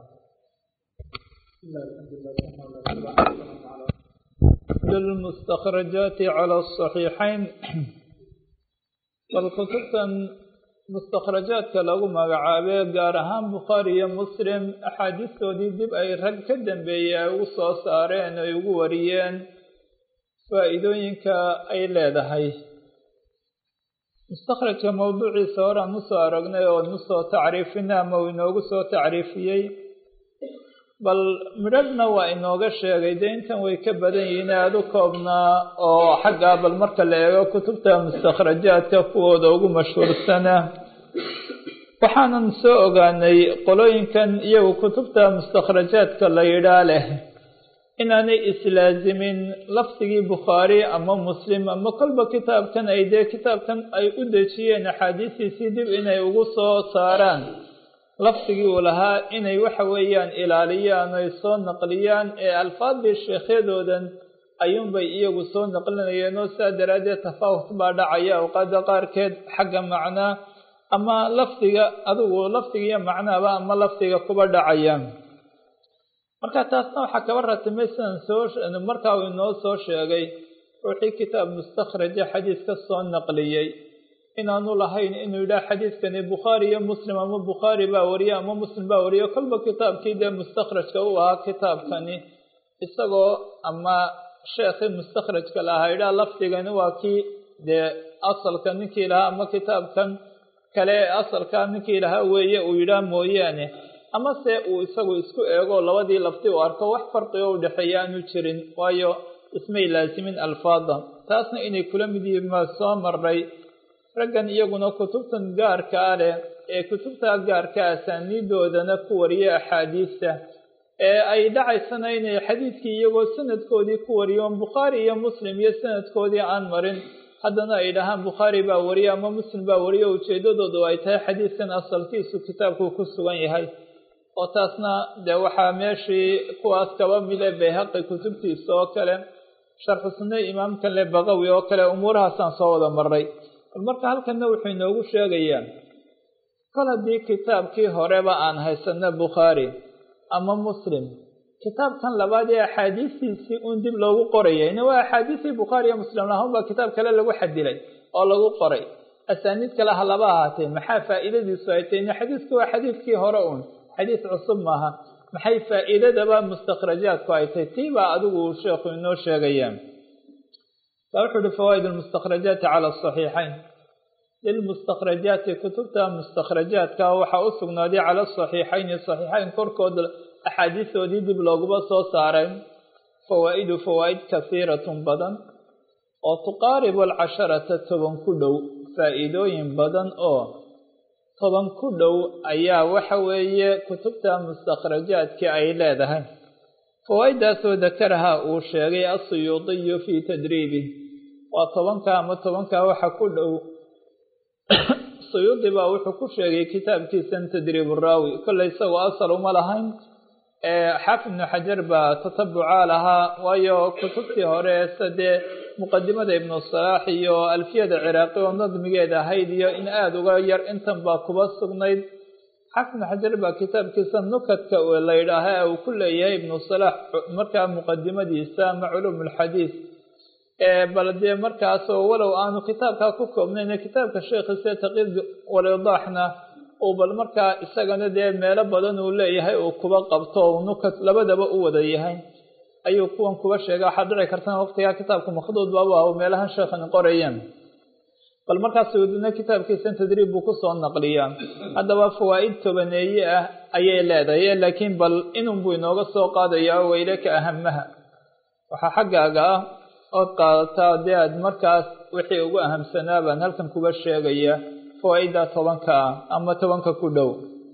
للمستخرجات على الصحيحين bal kutubtan mustakhrajaadka lagu magacaabee gaar ahaan bukhaari iyo muslim axaadiistoodii dib ay rag ka dambeeyey ay ugu soo saareen ay ugu wariyeen faa'iidooyinka ay leedahay mustakhrajka mawduuciisa horaan usoo aragnay oo nusoo tacriifina ama uu inoogu soo tacriifiyey bal midhadhna waa inooga sheegay dee intan way ka badan yihiin aada u koobnaa oo xaggaa bal marka la eego kutubta mustakhrajaadka kuwooda ugu mashhuursana waxaanan soo ogaanay qolooyinkan iyagu kutubta mustakhrajaadka la yidhaa leh inaanay islaazimin lafdigii bukhaari ama muslim ama kolba kitaabkan ay dee kitaabkan ay u dejiyeen axaadiistiisii dib inay ugu soo saaraan lafdigii uu lahaa inay waxa weeyaan ilaaliyaan ay soo naqliyaan ee alfaadii sheekhyadoodan ayuunbay iyagu soo naqlinayeen oo sidaa daraaddeed tafaawut baa dhacaya awqaada qaarkeed xagga macnaa ama lafdiga adigu lafdigiiyo macnaaba ama lafdiga kuba dhacaya marka taasna waxaa kaba ratimay sidan soo markaa uu inoo soo sheegay ruuxii kitaab mustakhraja xadiis ka soo naqliyey inaanu lahayn inuu yidhaha xadiidkani bukhaari iyo muslim ama bukhaari baa wariye ama muslim baa wariye kolba kitaabkii dee mustakhrajka u ahaa kitaabkani isagoo ama sheekhii mustakhrajka lahaa yidhaha lafdigani waa kii dee asalka ninkii lahaa ama kitaabkan kale ee asalkaa ninkii lahaa weeye uu yidhaha mooyaane ama se uu isagu isku eego labadii lafti uu arko wax farqigo u dhexeeya aanu jirin waayo ismay laasimin alfaada taasna inay kula mid yihiin maa soo maray raggan iyaguna kutubtan gaarkaa leh ee kutubta gaarka asaaniidoodana ku wariya axaadiista ee ay dhacaysana inay xadiidkii iyagoo sanadkoodii ku wariyoon bukhaari iyo muslim iyo sanadkoodii aan marin haddana ay dhahaan bukhaari baa wariye ama muslim baa wariye ujeedadoodu ay tahay xadiidkan asalkiisu kitaabku ku sugan yahay oo taasna dee waxaa meeshii kuwaas kaba mide bayhaqi kutubtiisa oo kale sharxu sunne imaamkan le baqawi oo kale umuurahaasaan soo wada maray marka halkanna wuxuu inoogu sheegayaa kol haddii kitaabkii horeba aan haysano bukhaari ama muslim kitaabkan labaad ee axaadiistiisii uun dib loogu qorayay ina waa axaadiistii bukhaari iyo muslim lahaan baa kitaab kale lagu xadilay oo lagu qoray asaaniid kale ha laba ahaatee maxaa faa'iidadiisu ay tahy ina xadiidku waa xadiidkii hore uun xadiis cusub maaha maxay faa'iidadaba mustakhrajaadku ay tahy tii baa adigu uu sheekhu inoo sheegaya wuxu uhi fawaaid lmustakhrajaati cala asaxiixayn lilmustakhrajaati kutubta mustakhrajaadka waxaa u sugnaaday cala asaxiixayni saxiixayn korkooda axaadiistoodii dib looguba soo saaray fawaa'idu fawaa'id kasiiratun badan oo tuqaaribu alcasharata toban ku dhow faa'iidooyin badan oo toban ku dhow ayaa waxa weeye kutubta mustakhrajaadka ay leedahay fawaaiddaasoo dakaraha uu sheegay asuyuudiyu fii tadriibih waa tobanka ama tobankaa waxa ku dhow suyuudi baa wuxuu ku sheegay kitaabkiisan tadriib raawi kolley isagoo asal uma lahayn xaafid ibnu xajar baa tatabucaa lahaa waayo kutubtii hore sadee muqadimada ibnu salaax iyo alfiyada ciraaqi oo nadmigeeda ahayd iyo in aada uga yar intan baa kuba sugnayd xaafid ibnu xajar baa kitaabkiisa nukadka la yidhaaha uu ku leeyahay ibnu salaax markaa muqadimadiisa ama culuum alxadiis bal dee markaasoo walow aanu kitaabkaa ku koobnayn kitaabka sheekhiise taqiid walidaaxna uu bal markaa isagana dee meelo badan uu leeyahay uu kuba qabto u nukad labadaba u wada yahay ayuu kuwan kuba sheega waxaad dhici kartana waqtigaa kitaabka makhduud baaba ah meelahan sheekhani qorayeen bal markaas suudina kitaabkiisan tadriib buu kusoo naqliyaa haddaba fawaa'id tobaneeye ah ayay leedahay laakiin bal inun buu inooga soo qaadayaa waylaka ahamaha waxaa xaggaaga ah ood qaadataa dee aad markaas wixii ugu ahamsanaa baan halkan kuga sheegaya fawaa-ida tobanka ah ama tobanka ku dhow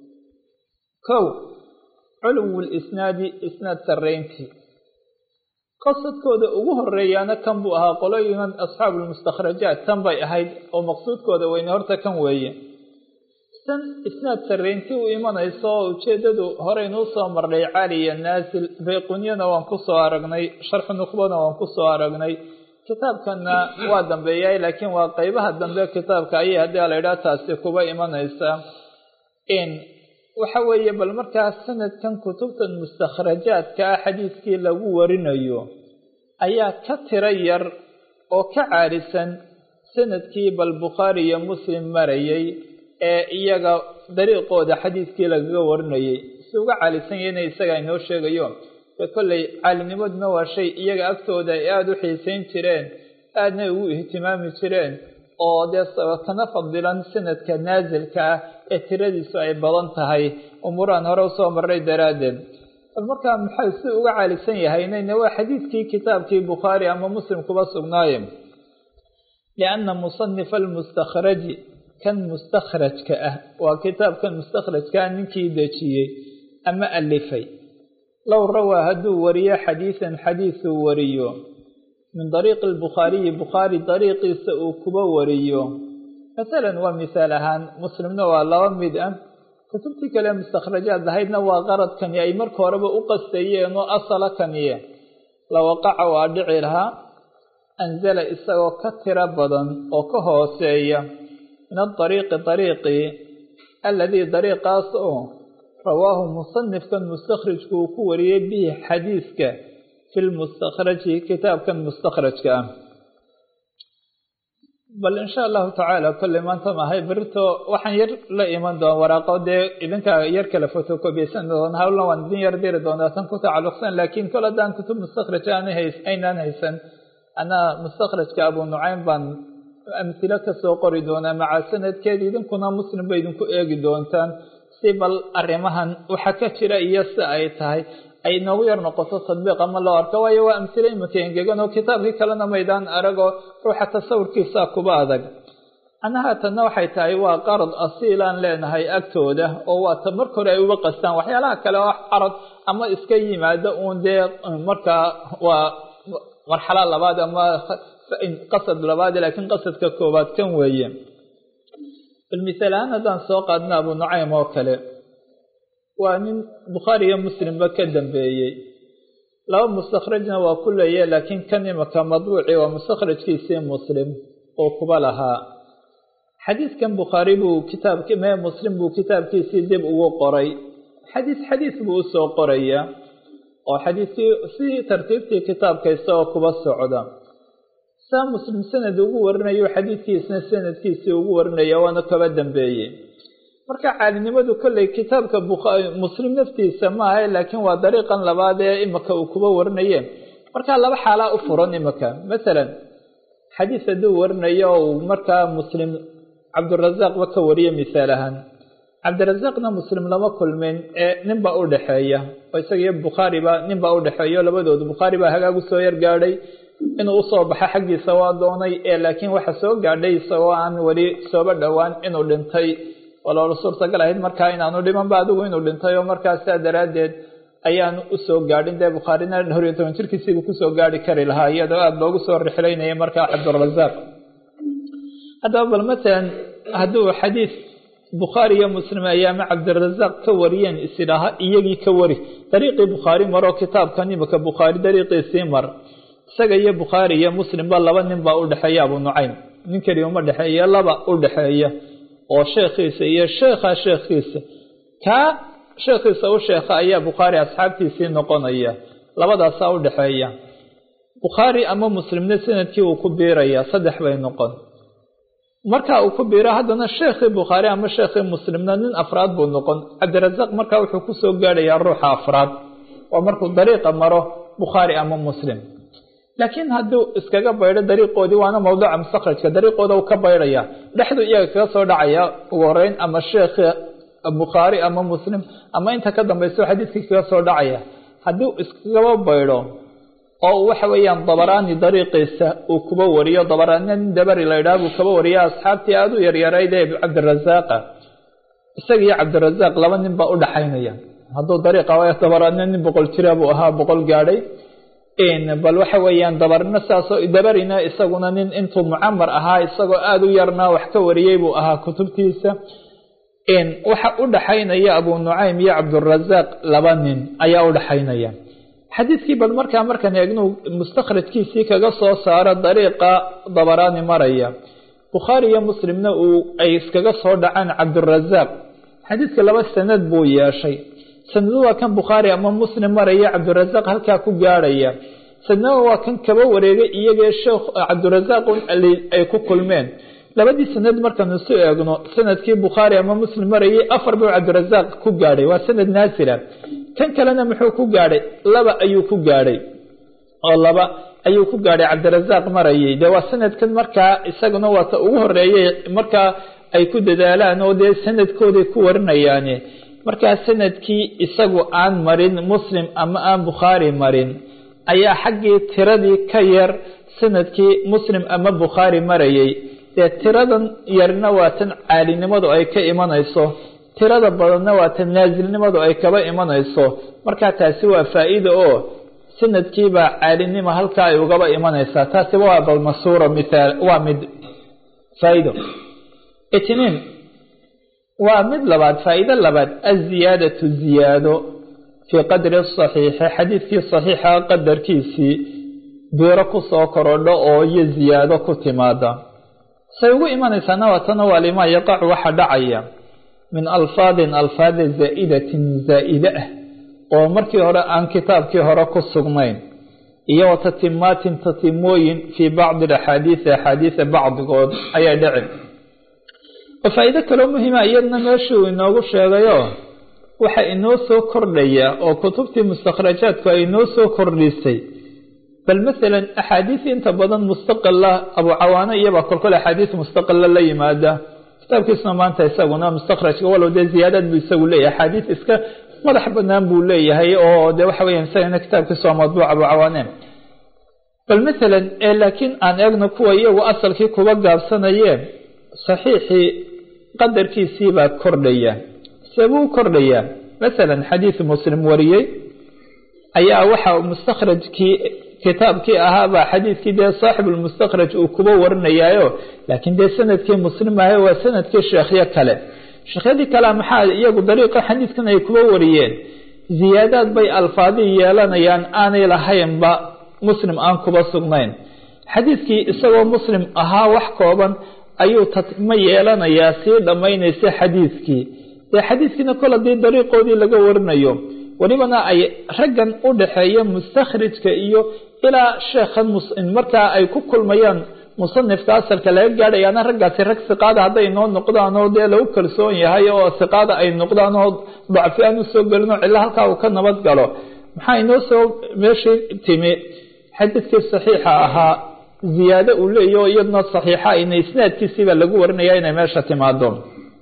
kow culuwul isnaadi isnaad sarreyntii qasadkooda ugu horeeyaana kan buu ahaa qolooyiman asxaabulmustakhrajaat tan bay ahayd oo maqsuudkooda weyne horta kan weeye tan isnaad sarreynti u imanayso oo ujeeddadu horeynuu soo marnay cali iyo naasil bayqunyana waan kusoo aragnay sharxu nukhbana waan kusoo aragnay kitaabkana waa dambeeyay laakiin waa qeybaha dambe kitaabka ayay haddii la idhaha taasi kuba imanaysa in waxa weeye bal markaa sanadkan kutubtan mustakhrajaadka ah xadiidkii lagu warinayo ayaa ka tiro yar oo ka caalisan sanadkii bal bukhaari iyo muslim marayay ee iyaga dariiqooda xadiidkii lagaga warinayay si uga caalisan yahayna isaga inoo sheegayo dee kolley caalinimaduna waa shay iyaga agtooda ay aada u xiisayn jireen aadna ugu ihtimaami jireen oo dee kana fadilan sanadka naasilka ah ee tiradiisu ay badan tahay umuuraan hore usoo marray daraaddeed bal markaa maxay si uga caalisan yahaynayna waa xadiidkii kitaabkii bukhaari ama muslim kuba sugnaaye lianna musanifa almustakhraji kan mustakhrajka ah waa kitaabkan mustakhrajka ah ninkii dejiyey ama alifay low rawaa hadduu wariyo xadiisan xadiisuu wariyo min dariiqi albukhaariyi bukhaari dariiqiisa uu kuba wariyo masalan waa misaal ahaan muslimna waa laba mid ah kutubtii kale mustakhrajaad ahaydna waa qaradkani ay marka horeba u qastayeen oo asala kaniye lawaqaca waa dhici lahaa anzala isagoo ka tiro badan oo ka hooseeya min adariiqi dariiqii aladii dariiqaas oo rawaahu musanifkan mustakhrajku uu ku wariyey bihi xadiiska fi lmustakhraji kitaabkan mustakhrajka ah bal insha allahu tacaala kolley maanta maahay berito waxaan yar la iman doona waraaqo dee idinka yar kale photocopysan doona hawlna waan idin yar diri doonaa tan ku tacalluqsan laakiin kol haddaan kutub mustakhraj aynaan haysan anaa mustakhrajka abu nucaym baan amhilo kasoo qori doonaa maca sanadkeed idinkuna muslim bay idinku eegi doontaan si bal arrimahan waxa ka jira iyo si ay tahay ay noogu yar noqoto tadbiiq ama loo arko waayo waa amhilo iminka engegan oo kitaabkii kalena maydaan aragoo ruuxa tasawurkiisa kuba adag anaha tanna waxay tahay waa qarad asiilaan leenahay agtooda oo waa ta marka hore ay uga qastaan waxyaalaha kale oo carad ama iska yimaado uun dee markaa waa marxalo labaad ama qasad labaad laakiin qasadka koowaad kan weeye bal misaal ahaan haddaan soo qaadna abu nucaym oo kale waa nin bukhaari iyo muslimba ka dambeeyey laba mustakhrajna waa ku leeya laakiin kan imaka madbuuci waa mustakhrajkiisii muslim oo kuba lahaa xadiidkan bukhaari buu kitaabki mee muslim buu kitaabkiisii dib ugu qoray xadiis xadiis buu usoo qoraya oo xadiiskii si tartiibtii kitaabka isagoo kuba socda saa muslim sanad ugu warinayo xadiidkiisna sanadkiisii ugu warinaya waana kaba dambeeyey marka caalinimadu kolley kitaabka muslim naftiisa maaha laakiin waa dariiqan labaad ee imika uu kuba warinaye markaa laba xaalaa u furan imika masalan xadiis hadduu warinayo uu markaa muslim cabdirasaaqba ka wariye misaal ahaan cabdirasaaqna muslim lama kulmin ee ninbaa u dhexeeya oo isagiyo bukhaariba ninbaa u dhexeeyo labadoodu bukhaari baa hagaagu soo yar gaadhay inuu usoo baxo xaggiisa waa doonay ee laakiin waxa soo gaadhay isagoo aan weli sooba dhowaan inuu dhintay waloolo suurtagal ahayd markaa inaanu dhimanba adigu inuu dhintay oo markaa saa daraaddeed ayaanu usoo gaadhin dee bukhaarina dhowr iyo toban jirkiisiibuu kusoo gaari kari lahaa iyadoo aada loogu soo rixlaynaya markaa cabdirasaaq haddaba bal matalan hadduu xadiis bukhaari iyo muslim ayaama cabdirasaaq ka wariyeen isidhaaha iyagii ka wari dariiqii bukhaari maroo kitaabkan imika bukhaari dariiqiisii mar isaga iyo bukhaari iyo muslimba laba nin baa u dhexeeya abu nucaym nin keliya uma dhexeeya laba u dhexeeya oo sheekhiisa iyo sheekha sheekhiisa kaa sheekhiisa u sheekha ayaa bukhaari asxaabtiisii noqonaya labadaasaa u dhexeeya bukhaari ama muslimna sanadkii uu ku biiraya saddex bay noqon marka uu ku biiro haddana sheekhii bukhaari ama sheekhii muslimna nin afraad buu noqon cabdirasaaq markaa wuxuu kusoo gaadhayaa ruuxa afraad oo markuu dariiqa maro bukhaari ama muslim laakiin hadduu iskaga baydho dariiqoodii waana mawduuca mustakhrajka dariiqooda uu ka baydhaya dhexdu iyaga kaga soo dhacaya ugu horeyn ama sheekhi bukhaari ama muslim ama inta ka dambayso xadiiskii kaga soo dhacaya hadduu iskagaba baydho oo waxa weeyaan dabaraani dariiqiisa uu kuba wariyo dabaraanina nin dabari la idhaha buu kaba wariyo asxaabtii aada u yaryarayd ee cabdirasaaqa isaga iyo cabdirasaaq laba nin baa udhaxaynaya hadduu dariiqa waay dabaraanina nin boqol jira buu ahaa boqol gaadhay bal waxa weeyaan dabarina saasoo dabarina isaguna nin intuu mucamar ahaa isagoo aada u yarnaa wax ka wariyey buu ahaa kutubtiisa waxa u dhaxaynaya abu nucaym iyo cabdurasaaq laba nin ayaa u dhaxaynaya xadiidkii bal markaa markaan eegnu mustakhrajkiisii kaga soo saaro dariiqa dabaraani maraya bukhaari iyo muslimna uu ay iskaga soo dhacaan cabdurasaaq xadiidka laba sanad buu yeeshay sanado waa kan bukhaari ama muslim maraya cabdirasaaq halkaa ku gaadhaya sanada waa kan kaba wareegay iyagee sheekh cabdirasaaq ay ku kulmeen labadii sanad markaan isu eegno sanadkii bukhaari ama muslim marayay afar buu cabdirasaaq ku gaadhay waa sanad naasira kan kalena muxuu ku gaadhay laba ayuu ku gaadhay oo laba ayuu ku gaadhay cabdirasaaq marayay dee waa sanadkan markaa isaguna waata ugu horeeyay markaa ay ku dadaalaan oo dee sanadkooday ku warinayaane markaa sanadkii isagu aan marin muslim ama aan bukhaari marin ayaa xaggii tiradii ka yar sanadkii muslim ama bukhaari marayay dee tiradan yarna waa tan caalinimadu ay ka imanayso tirada badanna waa tan naasilnimadu ay kaba imanayso markaa taasi waa faa-iida oo sanadkiibaa caalinimo halkaa ay ugaba imanaysaa taasi waa balmasuura mithaal waa mid faa-ido itniin waa mid labaad faa-iido labaad aziyaadatu ziyaado fii qadri saxiixi xadiidkii saxiixa qadarkiisii biiro kusoo korodho oo iyo ziyaado ku timaada say ugu imanaysaana waatana waa limaa yaqacu waxa dhacaya min alfaadin alfaada zaa'idatin zaa'ide ah oo markii hore aan kitaabkii hore ku sugnayn iyo wa tatimaatin tatimooyin fii bacdi axaadiisi axaadiisa bacdigood ayay dhici oo faa-iido kaloo muhiima iyadna meeshuu inoogu sheegayo waxa inoo soo kordhaya oo kutubtii mustakhrajaadku ay inoo soo kordhisay bal masalan axaadiis inta badan mustaqila abu cawaano iyabaa kolkol axaadiis mustaqila la yimaada kitaabkiisuna maanta isaguna mustakhrajka walow dee ziyaadaad buu isagu leeyahay axaadiis iska madax banaan buu leeyahay oo de waxa weya isagana kitaabkiisa waa madbuuc abu cawaane bal masalan laakiin aan eegno kuwa iyagu asalkii kuba gaabsanayeen saxiixii qadarkiisii baa kordhaya seebuu kordhayaa masalan xadiis muslim wariyey ayaa waxa mustakhrajkii kitaabkii ahaabaa xadiidkii dee saaxibulmustakhraj uu kuba warinayaayo laakiin dee sanadkii muslim ahay waa sanadkii sheekhyo kale sheekhyadii kale maxaa iyagu dariiqa xadiidkan ay kuba wariyeen ziyaadaad bay alfaadii yeelanayaan aanay lahaynba muslim aan kuba sugnayn xadiidkii isagoo muslim ahaa wax kooban ayuu tatma yeelanayaa sii dhammaynaysa xadiidkii dee xadiidkiina kol haddii dariiqoodii laga warinayo welibana ay raggan u dhaxeeya mustakhrijka iyo ilaa sheekhan markaa ay ku kulmayaan musanifka asalka laga gaadhayaana raggaasi rag siqaada hadday noo noqdaan oo dee lagu kalsoon yahay oo siqaada ay noqdaan oo dacfi aan usoo gelin oo cillo halkaa uu ka nabad galo maxaa inoo soo meeshii timi xadiidkii saxiixa ahaa ziyaado uu leeyaho iyadna saxiixa ina isnaadkiisiibaa lagu warinaya inay meesha timaado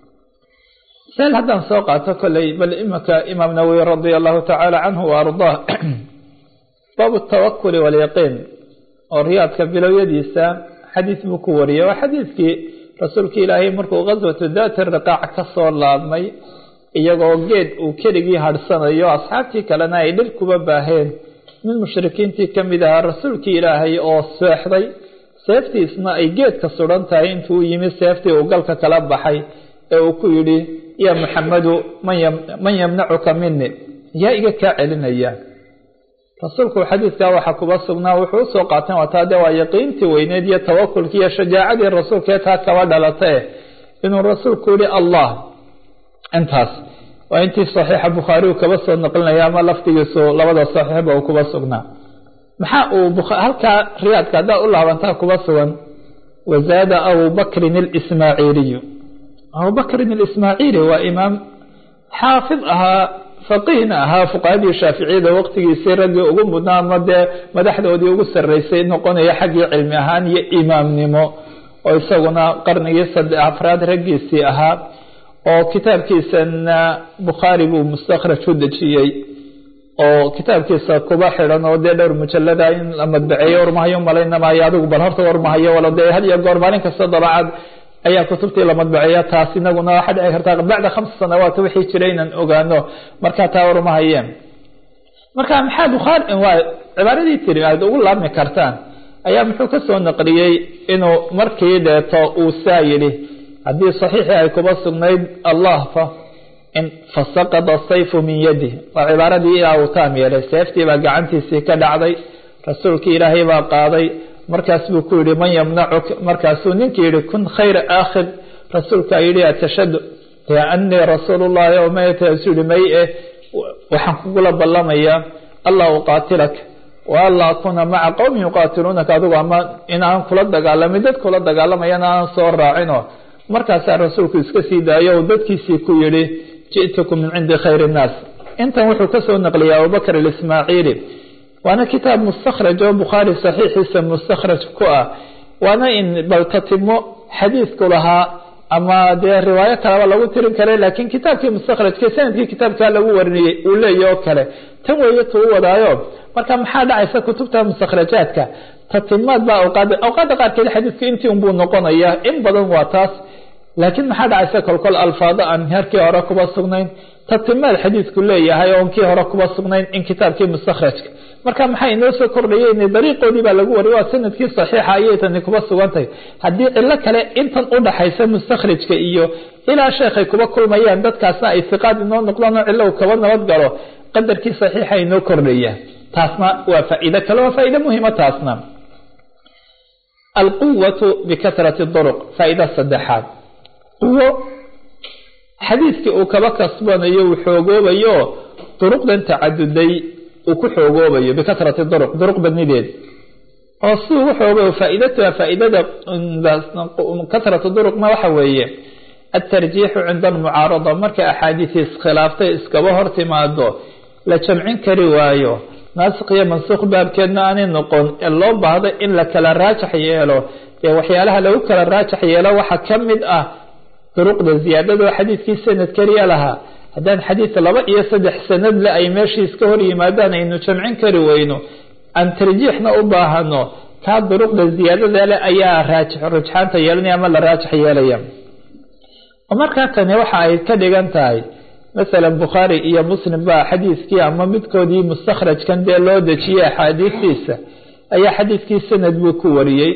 seel haddaan soo qaato kolley bal imika imaam nawowi radia allahu tacaala canhu wa ardaah baabu tawakuli walyaqiin oo riyaadka bilowyadiisa xadiis buu ku wariyay waa xadiidkii rasuulka ilaahay markuu ghaswatu daati riqaac ka soo laabmay iyagoo geed uu keligii hadhsanayo asxaabtii kalena ay dhir kuba baaheen mid mushrikiintii ka mid ahaa rasuulkii ilaahay oo seexday seeftiisna ay geedka sudan tahay intuu yimi seeftii uu galka kala baxay ee uu ku yidhi yaa maxamedu man yamnacuka mini yaa iga kaa celinaya rasuulku xadiidkaa waxaa kuba sugnaa wuxuu usoo qaateen wataa dee waa yaqiintii weyneed iyo tawakulkii iyo shajaacadii rasuulkaee taa kaba dhalatae inuu rasuulku yihi allah intaas waa intii saxiixa bukhaari uu kaba soo naqlinaya ama lafdigiisu labada saxiixba uu kuba sugnaa maxaa uu halkaa riyaadka haddaa u laabantaa kuba sugan wazaada abubakrin اlismaaciiliyu abubakrin اlismaaciili waa imaam xaafid ahaa faqiihna ahaa fuqahadii shaaficiyada waqtigiisii raggii ugu mudnaa ama dee madaxdoodii ugu sarreysay noqonaya xaggii cilmi ahaan iyo imaamnimo oo isaguna qarnigii saddex afraad raggiisii ahaa oo kitaabkiisana bukhaari buu mustakhraj u dejiyey oo kitaabkiisa kuba xidhan oo dee dhowr mujalada in la madbaceeyo warmahayo malaynamaayo adigu bal horta warmahayo walo dee had iyo goor maalin kasta dabacad ayaa kutubtii la madbaceeya taas inaguna waxaa dhici kartaa bacda khamsa sanawaat wixii jiray inaan ogaano markaa taa warmahayeen marka maxaa bukhaari waa cibaaradii tiri aad ugu laabmi kartaan ayaa muxuu ka soo naqliyey inuu markii dheeto uu saa yidhi haddii saxiixii ay kuba sugnayd allah fa in fasaqada sayfu min yadi waa cibaaradii ilaa uu taam yeelay seeftii baa gacantiisii ka dhacday rasuulkii ilaahay baa qaaday markaas buu ku yihi man yamnacuk markaasuu ninkii yihi kun khayra aakhid rasuulkaa yidhi atashhadu anii rasuul llahi o maytasu yihi may eh waxaan kugula ballamayaa allah uqaatilak wa anlaa akuna maca qowmin yuqaatiluunaka adigu ama in aan kula dagaalamin dad kula dagaalamayana aan soo raacino markaasaa rasuulku iska sii daayo o dadkiisii ku yihi ji'tukum min cindi khayr innaas intan wuxuu kasoo naqliyay abubakr alismaaciili waana kitaab mustakhraj oo bukhaari saxiixiisa mustakhraj ku ah waana in baltatimo xadiidku lahaa ama dee riwaayo kaleba lagu tirin karay laakiin kitaabkii mustakhrajka sanadkii kitaabkaa lagu warinayey uu leeyahy oo kale tan weeye tuu wadaayo marka maxaa dhacaysa kutubta mustakhrajaadka tatimaad baa awqaada awqaada qaarkeed xadiidku intii unbuu noqonayaa in badan waa taas laakiin maxaa dhacaysa kolkol alfaado aan harkii hore kuba sugnayn tatimaad xadiidku leeyahay oon kii hore kuba sugnayn in kitaabkii mustakhrajka marka maxaa inoo soo kordhayeen dariiqoodii baa lagu wariyay waa sanadkii saxiixa ayay tani kuba sugantahay haddii cilo kale intan udhaxaysa mustakhrajka iyo ilaa sheekhay kuba kulmayaan dadkaasna ay siqaad inoo noqdaan oo cilo kaba nabad galo qadarkii saxiixa inoo kordhaya taasna waa faa'iido kale waa faa'iido muhiima taasna alquwatu bikahrati duruq faa'iida saddexaad quwo xadiidkii uu kaba kasbanayo uu xoogoobayo duruqdan tacaduday uu ku xoogoobayo bikahrati duruq duruq badnideed oo si ugu xoogayo faa'iidatuha faa'iidada kahratu duruqna waxa weeye atarjiixu cinda almucaarada markay axaadiisi iskhilaaftay iskaba hor timaado la jamcin kari waayo naasik iyo mansuuq baabkeedna aanay noqon ee loo baahdo in la kala raajax yeelo ee waxyaalaha lagu kala raajax yeelo waxaa ka mid ah duruqda ziyaadadoo xadiidkii sanad keliya lahaa haddaan xadiid laba iyo saddex sanad le ay meeshii iska hor yimaadaan aynu jamcin kari weyno aan tarjiixna u baahano kaa duruqda ziyaadada leh ayaa raajix rujxaanta yeelanaya ama la raajax yeelaya oo markaa tani waxa ay ka dhigan tahay masalan bukhaari iyo muslim baa xadiidkii ama midkoodii mustakhrajkan dee loo dejiyey axaadiistiisa ayaa xadiidkii sanad buu ku wariyey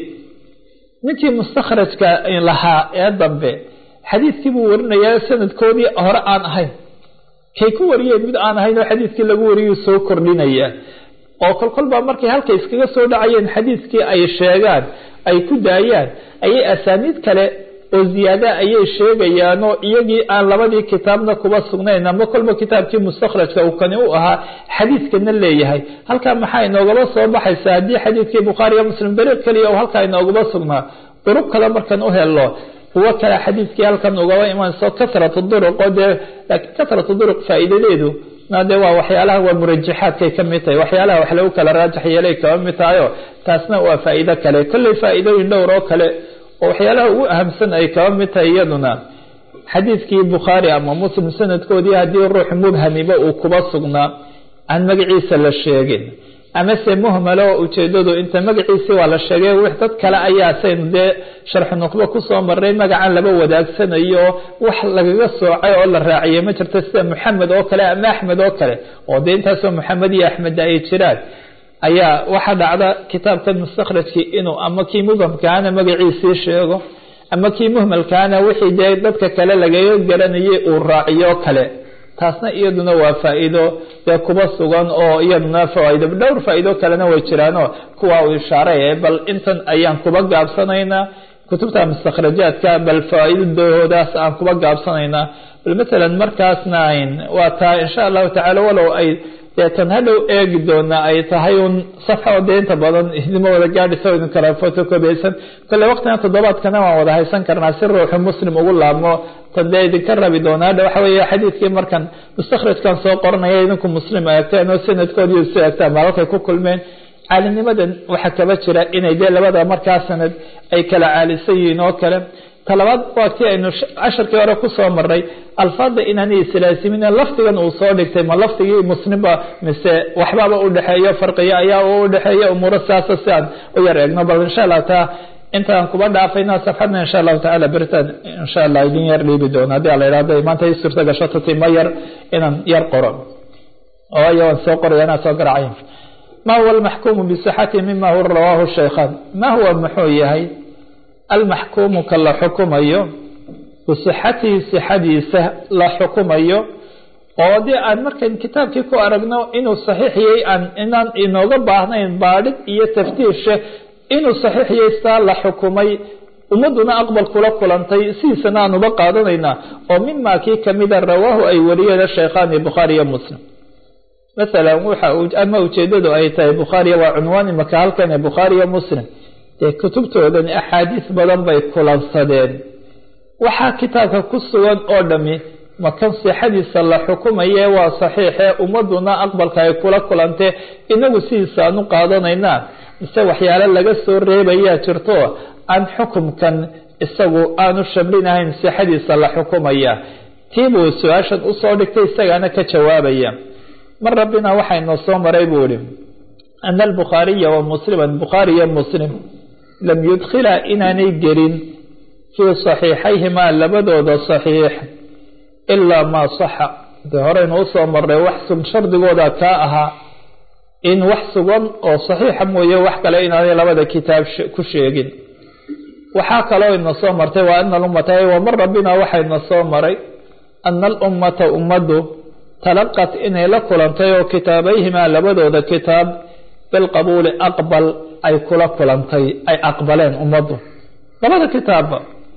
ninkii mustakhrajka lahaa ee dambe xadiidkii buu warinayaa sanadkoodii hore aan ahayn kay ku wariyeen mid aan ahayn oo xadiidkii lagu wariyuu soo kordhinaya oo kolkolbaa markay halka iskaga soo dhacayeen xadiidkii ay sheegaan ay ku daayaan ayay asaaniid kale oo ziyaada ayay sheegayaanoo iyagii aan labadii kitaabna kuba sugnayn ama kolba kitaabkii mustakhrajka uu kani u ahaa xadiidkana leeyahay halkaa maxaa inoogaba soo baxaysa haddii xadiidkii bukhaari iyo muslim dariiq keliya u halkaa inoogaba sugnaa duruq kale markan u helo kuwo kale xadiidkii halkan ugaba imanayso kasratu duruq oo dee laakiin kasratu duruq faa'iidadeedu de waa waxyaalaha waa murajaxaadkay ka mid tahay waxyaalaha wax lagu kala raajax yeelay kaba mid tahayo taasna waa faa'iido kale kolley faa'iidooyin dhowr oo kale oo waxyaalaha ugu ahamsan ay kaba mid tahay iyaduna xadiidkii bukhaari ama muslim sanadkoodii haddii ruux mubhamiba uu kuba sugnaa aan magaciisa la sheegin amase muhmalo oo ujeedadu inta magaciisii waa la sheegay wix dad kale ayaa saynu dee sharxu nuqbo kusoo maray magacan laba wadaagsanayo wax lagaga soocay oo la raaciyay ma jirto sida maxamed oo kale ama axmed oo kale oo dee intaasoo maxamed iyo axmed ay jiraan ayaa waxaa dhacda kitaabkan mustakhrajkii inuu ama kii mubhamkaana magaciisii sheego ama kii muhmalkaana wixii dee dadka kale lagaga garanayay uu raaciyo kale taasna iyaduna waa faa'iido dee kuba sugan oo iyaduna fawaa'ido dhowr faa'iido kalena way jiraanoo kuwa uu ishaaray bal intan ayaan kuba gaabsanaynaa kutubta mustakhrajaadka bal fawaaidadoodaas aan kuba gaabsanaynaa bal matalan markaasna waa taa insha allahu tacala walow ay deetan hadhow eegi doonaa ay tahay un safxa oo dee inta badan idima wada gaadhisa idin kala photocopysan kolle waqtigan toddobaadkana waan wada haysan karnaa si ruuxu muslim ugu laabmo tan dee idinka rabi doonaa hadha waxa weeye xadiidkii markan mustakhrajkan soo qoranaya idinku muslim eegteen oo sanadkoodii isu eegtaan maalalkay ku kulmeen caalinimadan waxaa kaba jira inay dee labada markaa sanad ay kala caalisan yihiin oo kale talabaad waa tii aynu casharkii hore kusoo maray alfaada inaanay islaasimin lafdigan uu soo dhigtay ma lafdigii muslimba mise waxbaaba udhexeeyo farqiyo ayaa u udhexeeya umuuro siaasa si aan u yar eegno bal insha allah taa intaan kuba dhaafayna safxadna insha allahu tacala beritaan insha allah idin yar dhiibi doono haddii ala ihahdo maanta i suurta gasho tatima yar inaan yar qoro waayo waan soo qoraya inaa soo garacay ma huwa almaxkuumu bisixati mima huwa rawaahu shaykhaan ma huwa muxuu yahay almaxkuumu ka la xukumayo bisixatihi sixadiisa la xukumayo oo dee aan markan kitaabkii ku aragno inuu saxiixiyey aan inaan inooga baahnayn baadhid iyo taftiishe inuu saxiixiyey saa la xukumay ummaduna aqbal kula kulantay sidiisana aan uba qaadanaynaa oo mima kii kamida rawaahu ay wariyeen shaykhaani bukhaari iyo muslim masalan waxa ama ujeedadu ay tahay bukhaariya waa cunwaan imaka halkan ee bukhaari iyo muslim dee kutubtoodan axaadiis badan bay kulansadeen waxaa kitaabka ku sugan oo dhami makan sixadiisa la xukumaye waa saxiixee ummaduna aqbalka ay kula kulantee inagu sidiisa aan u qaadanaynaa mise waxyaale laga soo reebayaa jirto aan xukumkan isagu aanu shablinahayn sixadiisa la xukumaya tiibuu su-aashan usoo dhigtay isagaana ka jawaabaya mar rabbina waxaynoo soo maray buu ihi ana albukhaariya wa musliman bukhaari iyo muslim lam yudkhila inaanay gelin fii saxiixayhimaa labadooda saxiix ilaa maa saxa dee horeynu usoo marnay wax sug shardigooda kaa ahaa in wax sugan oo saxiixa mooye wax kale inaanay labada kitaab ku sheegin waxaa kaloo ina soo martay waa ana alummata wa mar rabbina waxayna soo maray ana alummata ummaddu talaqat inay la kulantay oo kitaabayhimaa labadooda kitaab bilqabuuli aqbal ay kula kulantay ay aqbaleen ummaddu labada kitaabba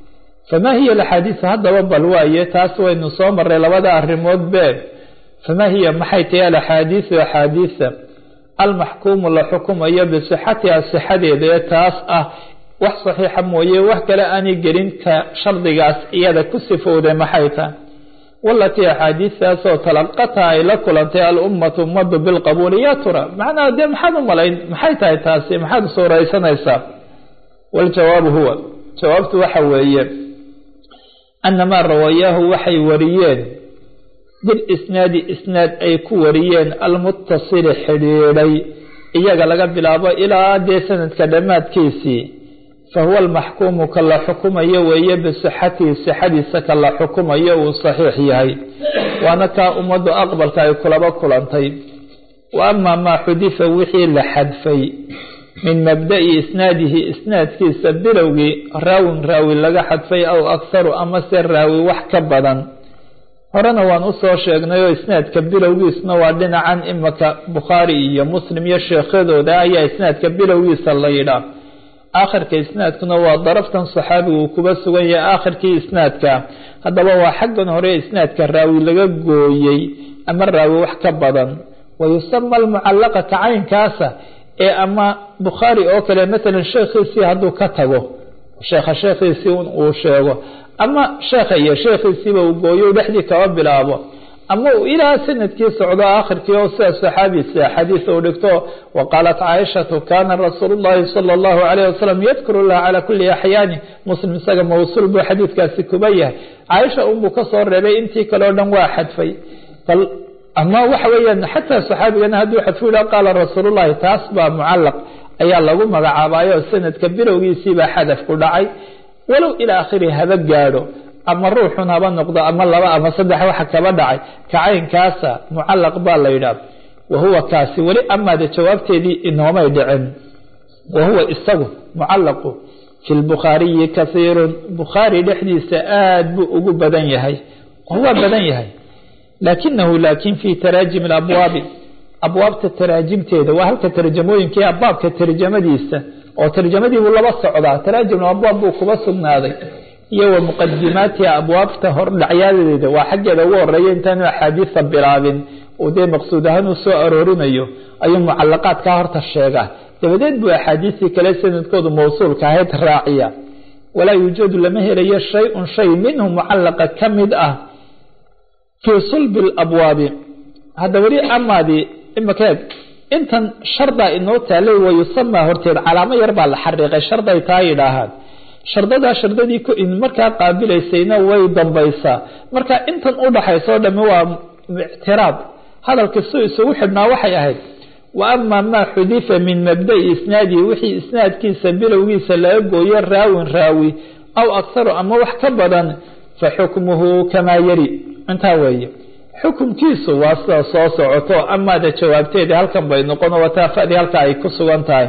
famaa hiya alaxaadiisu haddaba bal waaye taas waynu soo marray labada arrimood been famaa hiya maxay tahi alaxaadiisu axaadiisa almaxkuumu la xukumayo bisixatiha sixadeeda ee taas ah wax saxiixa mooye wax kale aanay gelin ka shardigaas iyada ku sifowday maxay tahay walatii axaadiistaasoo talaqata ay la kulantay alummatu ummadu bilqabuuli ya tura macnaha dee maxaad u malayn maxay tahay taasi maxaad suuraysanaysaa waljawaabu huwa jawaabtu waxa weeye anamaa rawayaahu waxay wariyeen bilisnaadi isnaad ay ku wariyeen almutasili xidhiidhay iyaga laga bilaabo ilaa dee sanadka dhammaadkiisii fahuwa almaxkuumu ka la xukumayo weeye bisixatihi sixadiisa ka la xukumayo uu saxiix yahay waana kaa ummaddu aqbalka ay kulaba kulantay wa amaa maa xudifa wixii la xadfay min mabda'i isnaadihi isnaadkiisa bilowgii raawin raawi laga xadfay aw akharu ama se raawi wax ka badan horena waan usoo sheegnay oo isnaadka bilowgiisna waa dhinacan imaka bukhaari iyo muslim iyo sheekhadooda ayaa isnaadka bilowgiisa la yidhaa aakhirka isnaadkuna waa daraftan saxaabigu uu kuba sugan yahay aakhirkii isnaadka haddaba waa xaggan hore isnaadka raawi laga gooyey ama raawi wax ka badan wa yusama almucallaqa kacaynkaasa ee ama bukhaari oo kale matalan sheekhiisii hadduu ka tago sheekha sheekhiisii uu sheego ama sheekha iyo sheekhiisiiba uu gooyo dhexdii kaba bilaabo ama uu ilaa sanadkii socdo aakhirkii oo sida saxaabiisa xadiis uu dhigto wa qaalat caaishatu kaana rasuulu llahi sala allahu calayh wasalam yadkuru llaha calaa kulli axyaani muslim isaga mawsuul buu xadiidkaasi kuba yahay caaisha unbuu kasoo reebay intii kale o dhan waa xadfay bal ama waxa weeyaan xataa saxaabigana hadduu xadfu yidhaha qaala rasuulullahi taas baa mucallaq ayaa lagu magacaabayo sanadka bilowgiisiibaa xadaf ku dhacay walow ilaa akhiri haba gaadho ama ruuxun haba noqdo ama laba ama saddex waxa kaba dhacay kacaynkaasa mucallaq baa la yidhaah wa huwa kaasi weli amaade jawaabteedii inoomay dhicin wa huwa isagu mucallaqu fi lbukhaariyi kasiirun bukhaari dhexdiisa aada buu ugu badan yahay oo waa badan yahay laakinahu laakin fi taraajim abwaabi abwaabta taraajimteeda waa halka tarjamooyinkai baabka tarjamadiisa oo tarjamadiibuu laba socdaa taraajim abwaab buu kuba sugnaaday iyo wa muqadimaatiha abwaabta hordhacyadeeda waa xaggeeda ugu horeeya intaanu axaadiisa bilaabin uu dee maqsuud ahaan u soo aroorinayo ayuu mucalaqaadkaa horta sheegaa dabadeed buu axaadiistii kale sanadkoodu mawsuulka ahayd raaciya walaa yuujadu lama helayo shay-un shay minhu mucallaqa ka mid ah fii sulbi labwaabi hadda weli amaadii imakeed intan shardaa inoo taalay wa yusamaa horteed calaamo yar baa la xariiqay sharday taa yidhaahaan shardadaa shardadii markaa qaabilaysayna way dambaysaa marka intan udhaxaysa o dhami waa ictiraad hadalka soo isugu xidhnaa waxay ahayd wa ama maa xudifa min mabda'i isnaadihi wixii isnaadkiisa bilowgiisa laga gooyo raawin raawi aw akharu ama wax ka badan fa xukmuhu kamaa yari intaa weeye xukumkiisu waa sida soo socoto amaada jawaabteedii halkan bay noqon wataafadii halka ay ku sugan tahay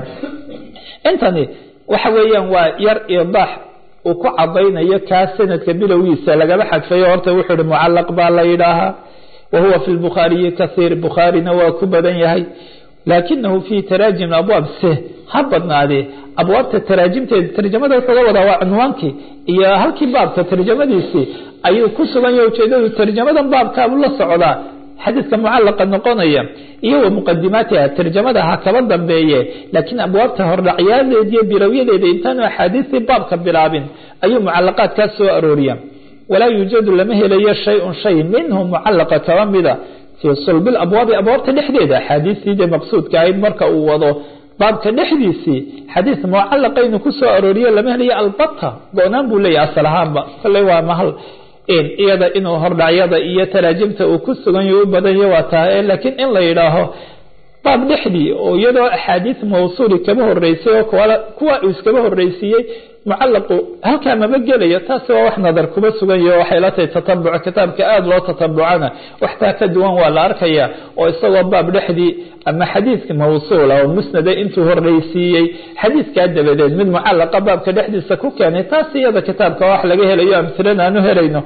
intani waxa weeyaan waa yar idaax uu ku cadaynayo kaa sanadka bilowgiisa lagaba xadfayo horta wuxuu ihi mucalaq baa la yidhaahaa wa huwa fi lbukhaariyi kaiir bukhaarina waa ku badan yahay laakinahu fi taraajim abwaab se ha badnaadee abwaabta taraajimteeda tarjamada wuxuuga wadaa waa cunwaankii iyo halkii baabka tarjamadiisii ayuu ku sugan yahay ujeedadu tarjamadan baabkaabu la socdaa xadiidka mucalaqa noqonaya iyo wa muqadimaatiha tarjamada ha kaba dambeeye laakiin abwaabta hordhacyadeeda iyo bilowyadeeda intaanu axaadiistii baabka bilaabin ayuu mucalaqaadkaa soo arooriya walaa yuujadu lama helayo shay-un shay minhu mucalaqa kaba mida fii sulbil abwaabi abwaabta dhexdeeda axaadiistii dee maqsuudka ahayd marka uu wado baabka dhexdiisii xadiis mucalaqaynu ku soo arooriyo lama helayo albata go-naan buu leeyahy asal ahaanba kolley waa mahal iyada inuu hordhacyada iyo taraajimta uu ku sugan yahy u badanya waa tahay laakiin in la yidhaaho baab dhexdii oo iyadoo axaadiis mawsuuli kaba horeysay oo kuwa uu iskaba horeysiiyey mucalaqu halkaa maba gelayo taasi waa wax nadar kuma sugan yaho waxay la tahay tatabuc kitaabka aada loo tatabucana waxtaa ka duwan waa la arkaya oo isagoo baab dhexdii ama xadiidka mawsuula oo musnada intuu horeysiiyey xadiidkaa dabadeed mid mucalaqa baabka dhexdiisa ku keenay taas iyada kitaabka wax laga helayo amhilan aanu helayno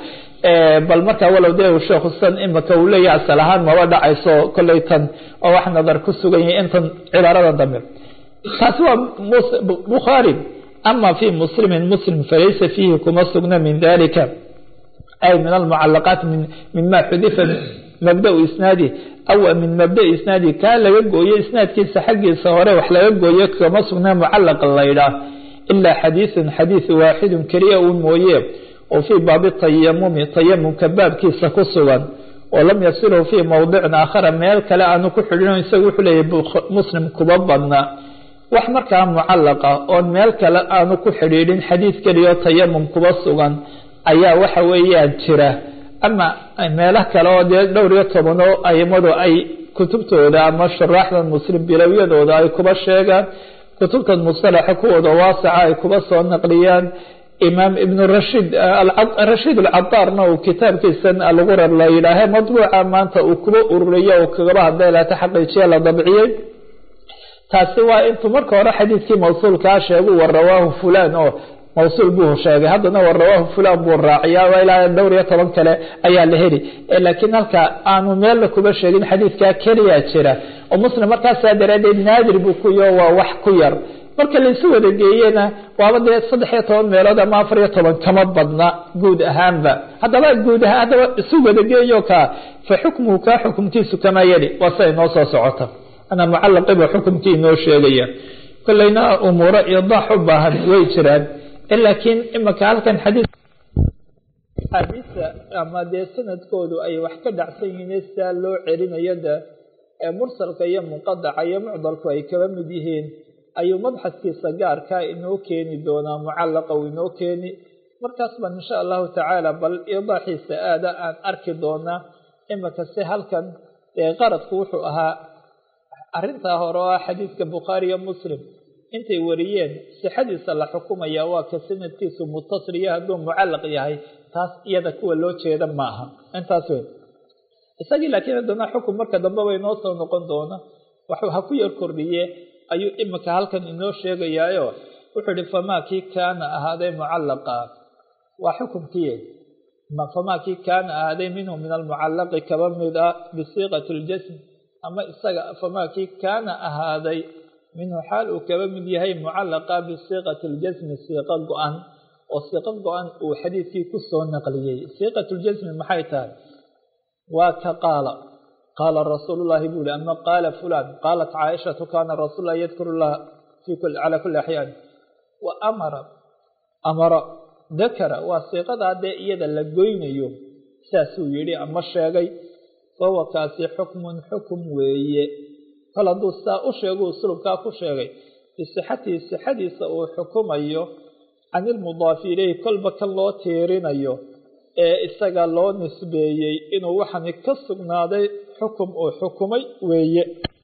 bal markaa walow dee sheekhu san imika uu leeyahay asal ahaan maba dhacayso kolley tan oo wax nadar ku sugan yahay intan cibaaradan dambe taasi waa bukhaari ama fi muslimi muslim falaysa fiihi kuma sugna min dalika ay min almucalaqaat mima xudifa mabdau isnaadi aw min mabda'i isnaadi kaa laga gooyo isnaadkiisa xaggiisa hore wax laga gooyo kama sugna mucalaqa laydhaah ilaa xadiiثun xadiiث waaxidun keliya uun mooye oo fii baabi tayamumi tayamumka baabkiisa ku sugan oo lam yasilhu fii mowdicin aakhara meel kale aanu ku xidhin isagu wuxuu leeyahy muslim kuba badna wax markaa mucalaqa oon meel kale aanu ku xidhiidhin xadiid keliya oo tayamum kuba sugan ayaa waxa weeyaan jira ama meelo kale oo dee dhowr iyo toban oo aimadu ay kutubtooda ama shuraaxdan muslim bilowyadooda ay kuba sheegaan kutubtan musalaxa kuwooda waasaca ay kuba soo naqliyaan imaam ibn rashid rashiid alcadaarna uu kitaabkiisan algurar la yidhaahe madbuuca maanta uu kuba ururiyo uu kagaba hadlay laata xaqiijiya la dabciyey taasi waa intuu marka hore xadiidkii mawsuulkaa sheegu wa rawaahu fulan oo mawsuul buu sheegay haddana wa rawaahu fulan buu raaciyaa ilaa dhowr iyo toban kale ayaa la heli laakiin halka aanu meella kuba sheegin xadiidkaa keliyaa jira oo muslim markaasaa daraadeed naadir buu kuyo waa wax ku yar marka laysu wada geeyena waaba dee saddex iyo toban meelood ama afar iyo toban kama badna guud ahaanba haddaba guud ahaan haddaba isu wada geeyo kaa fa xukmuhu kaa xukumkiisu kamaa yali waa siday noo soo socota ana mucalaqiba xukumkii inoo sheegaya kolleyna umuuro idaax u baahan way jiraan laakiin imika halkan xadiid xadiisa ama dee sanadkoodu ay wax ka dhacsan yihiin sidaa loo celinayo de ee mursalka iyo munqadaca iyo mucdalku ay kaba mid yihiin ayuu mabxaskiisa gaarkaa inoo keeni doonaa mucalaqa uu inoo keeni markaas baan insha allahu tacaala bal idaaxiisa aada aan arki doonaa imika si halkan dee qaradku wuxuu ahaa arrintaa hore oo ah xadiidka bukhaari iyo muslim intay wariyeen sixadiisa la xukumaya waa ka sanadkiisu mutasil iyo hadduu mucalaq yahay taas iyada kuwa loo jeeda ma aha intaas wey isagii laakiin haddana xukun marka dambe bay noo soo noqon doona waxuu ha ku yar kordhiye ayuu imika halkan inoo sheegayaayo wuxuu ihi famaa kii kaana ahaaday mucallaqa waa xukumkii famaa kii kaana ahaaday minhu min almucallaqi kaba mid a bisiiqati ljasm ama isaga famaa kii kaana ahaaday minhu xaal uu kaba mid yahay mucallaqa bisiiqati ljasmi siiqo go-an oo siiqo go-an uu xadiidkii ku soo naqliyey siiqat ljasmi maxay tahay waa ka qaala qaala rasuulu llahi buu ihi ama qaala fulan qaalat caaishatu kaana rasuul lah yadkuru llaha calaa kulli axyaan wa amara amara dakara waa siiqadaa dee iyada la goynayo saasuu yidhi ama sheegay fahuwa kaasi xukmun xukum weeye kol hadduu saa u sheego uslubkaa ku sheegay bisixatihi sixadiisa uu xukumayo can ilmudaafi ileyhi kolba kan loo tiirinayo ee isaga loo nisbeeyey inuu waxani ka sugnaaday xukum uu xukumay weeye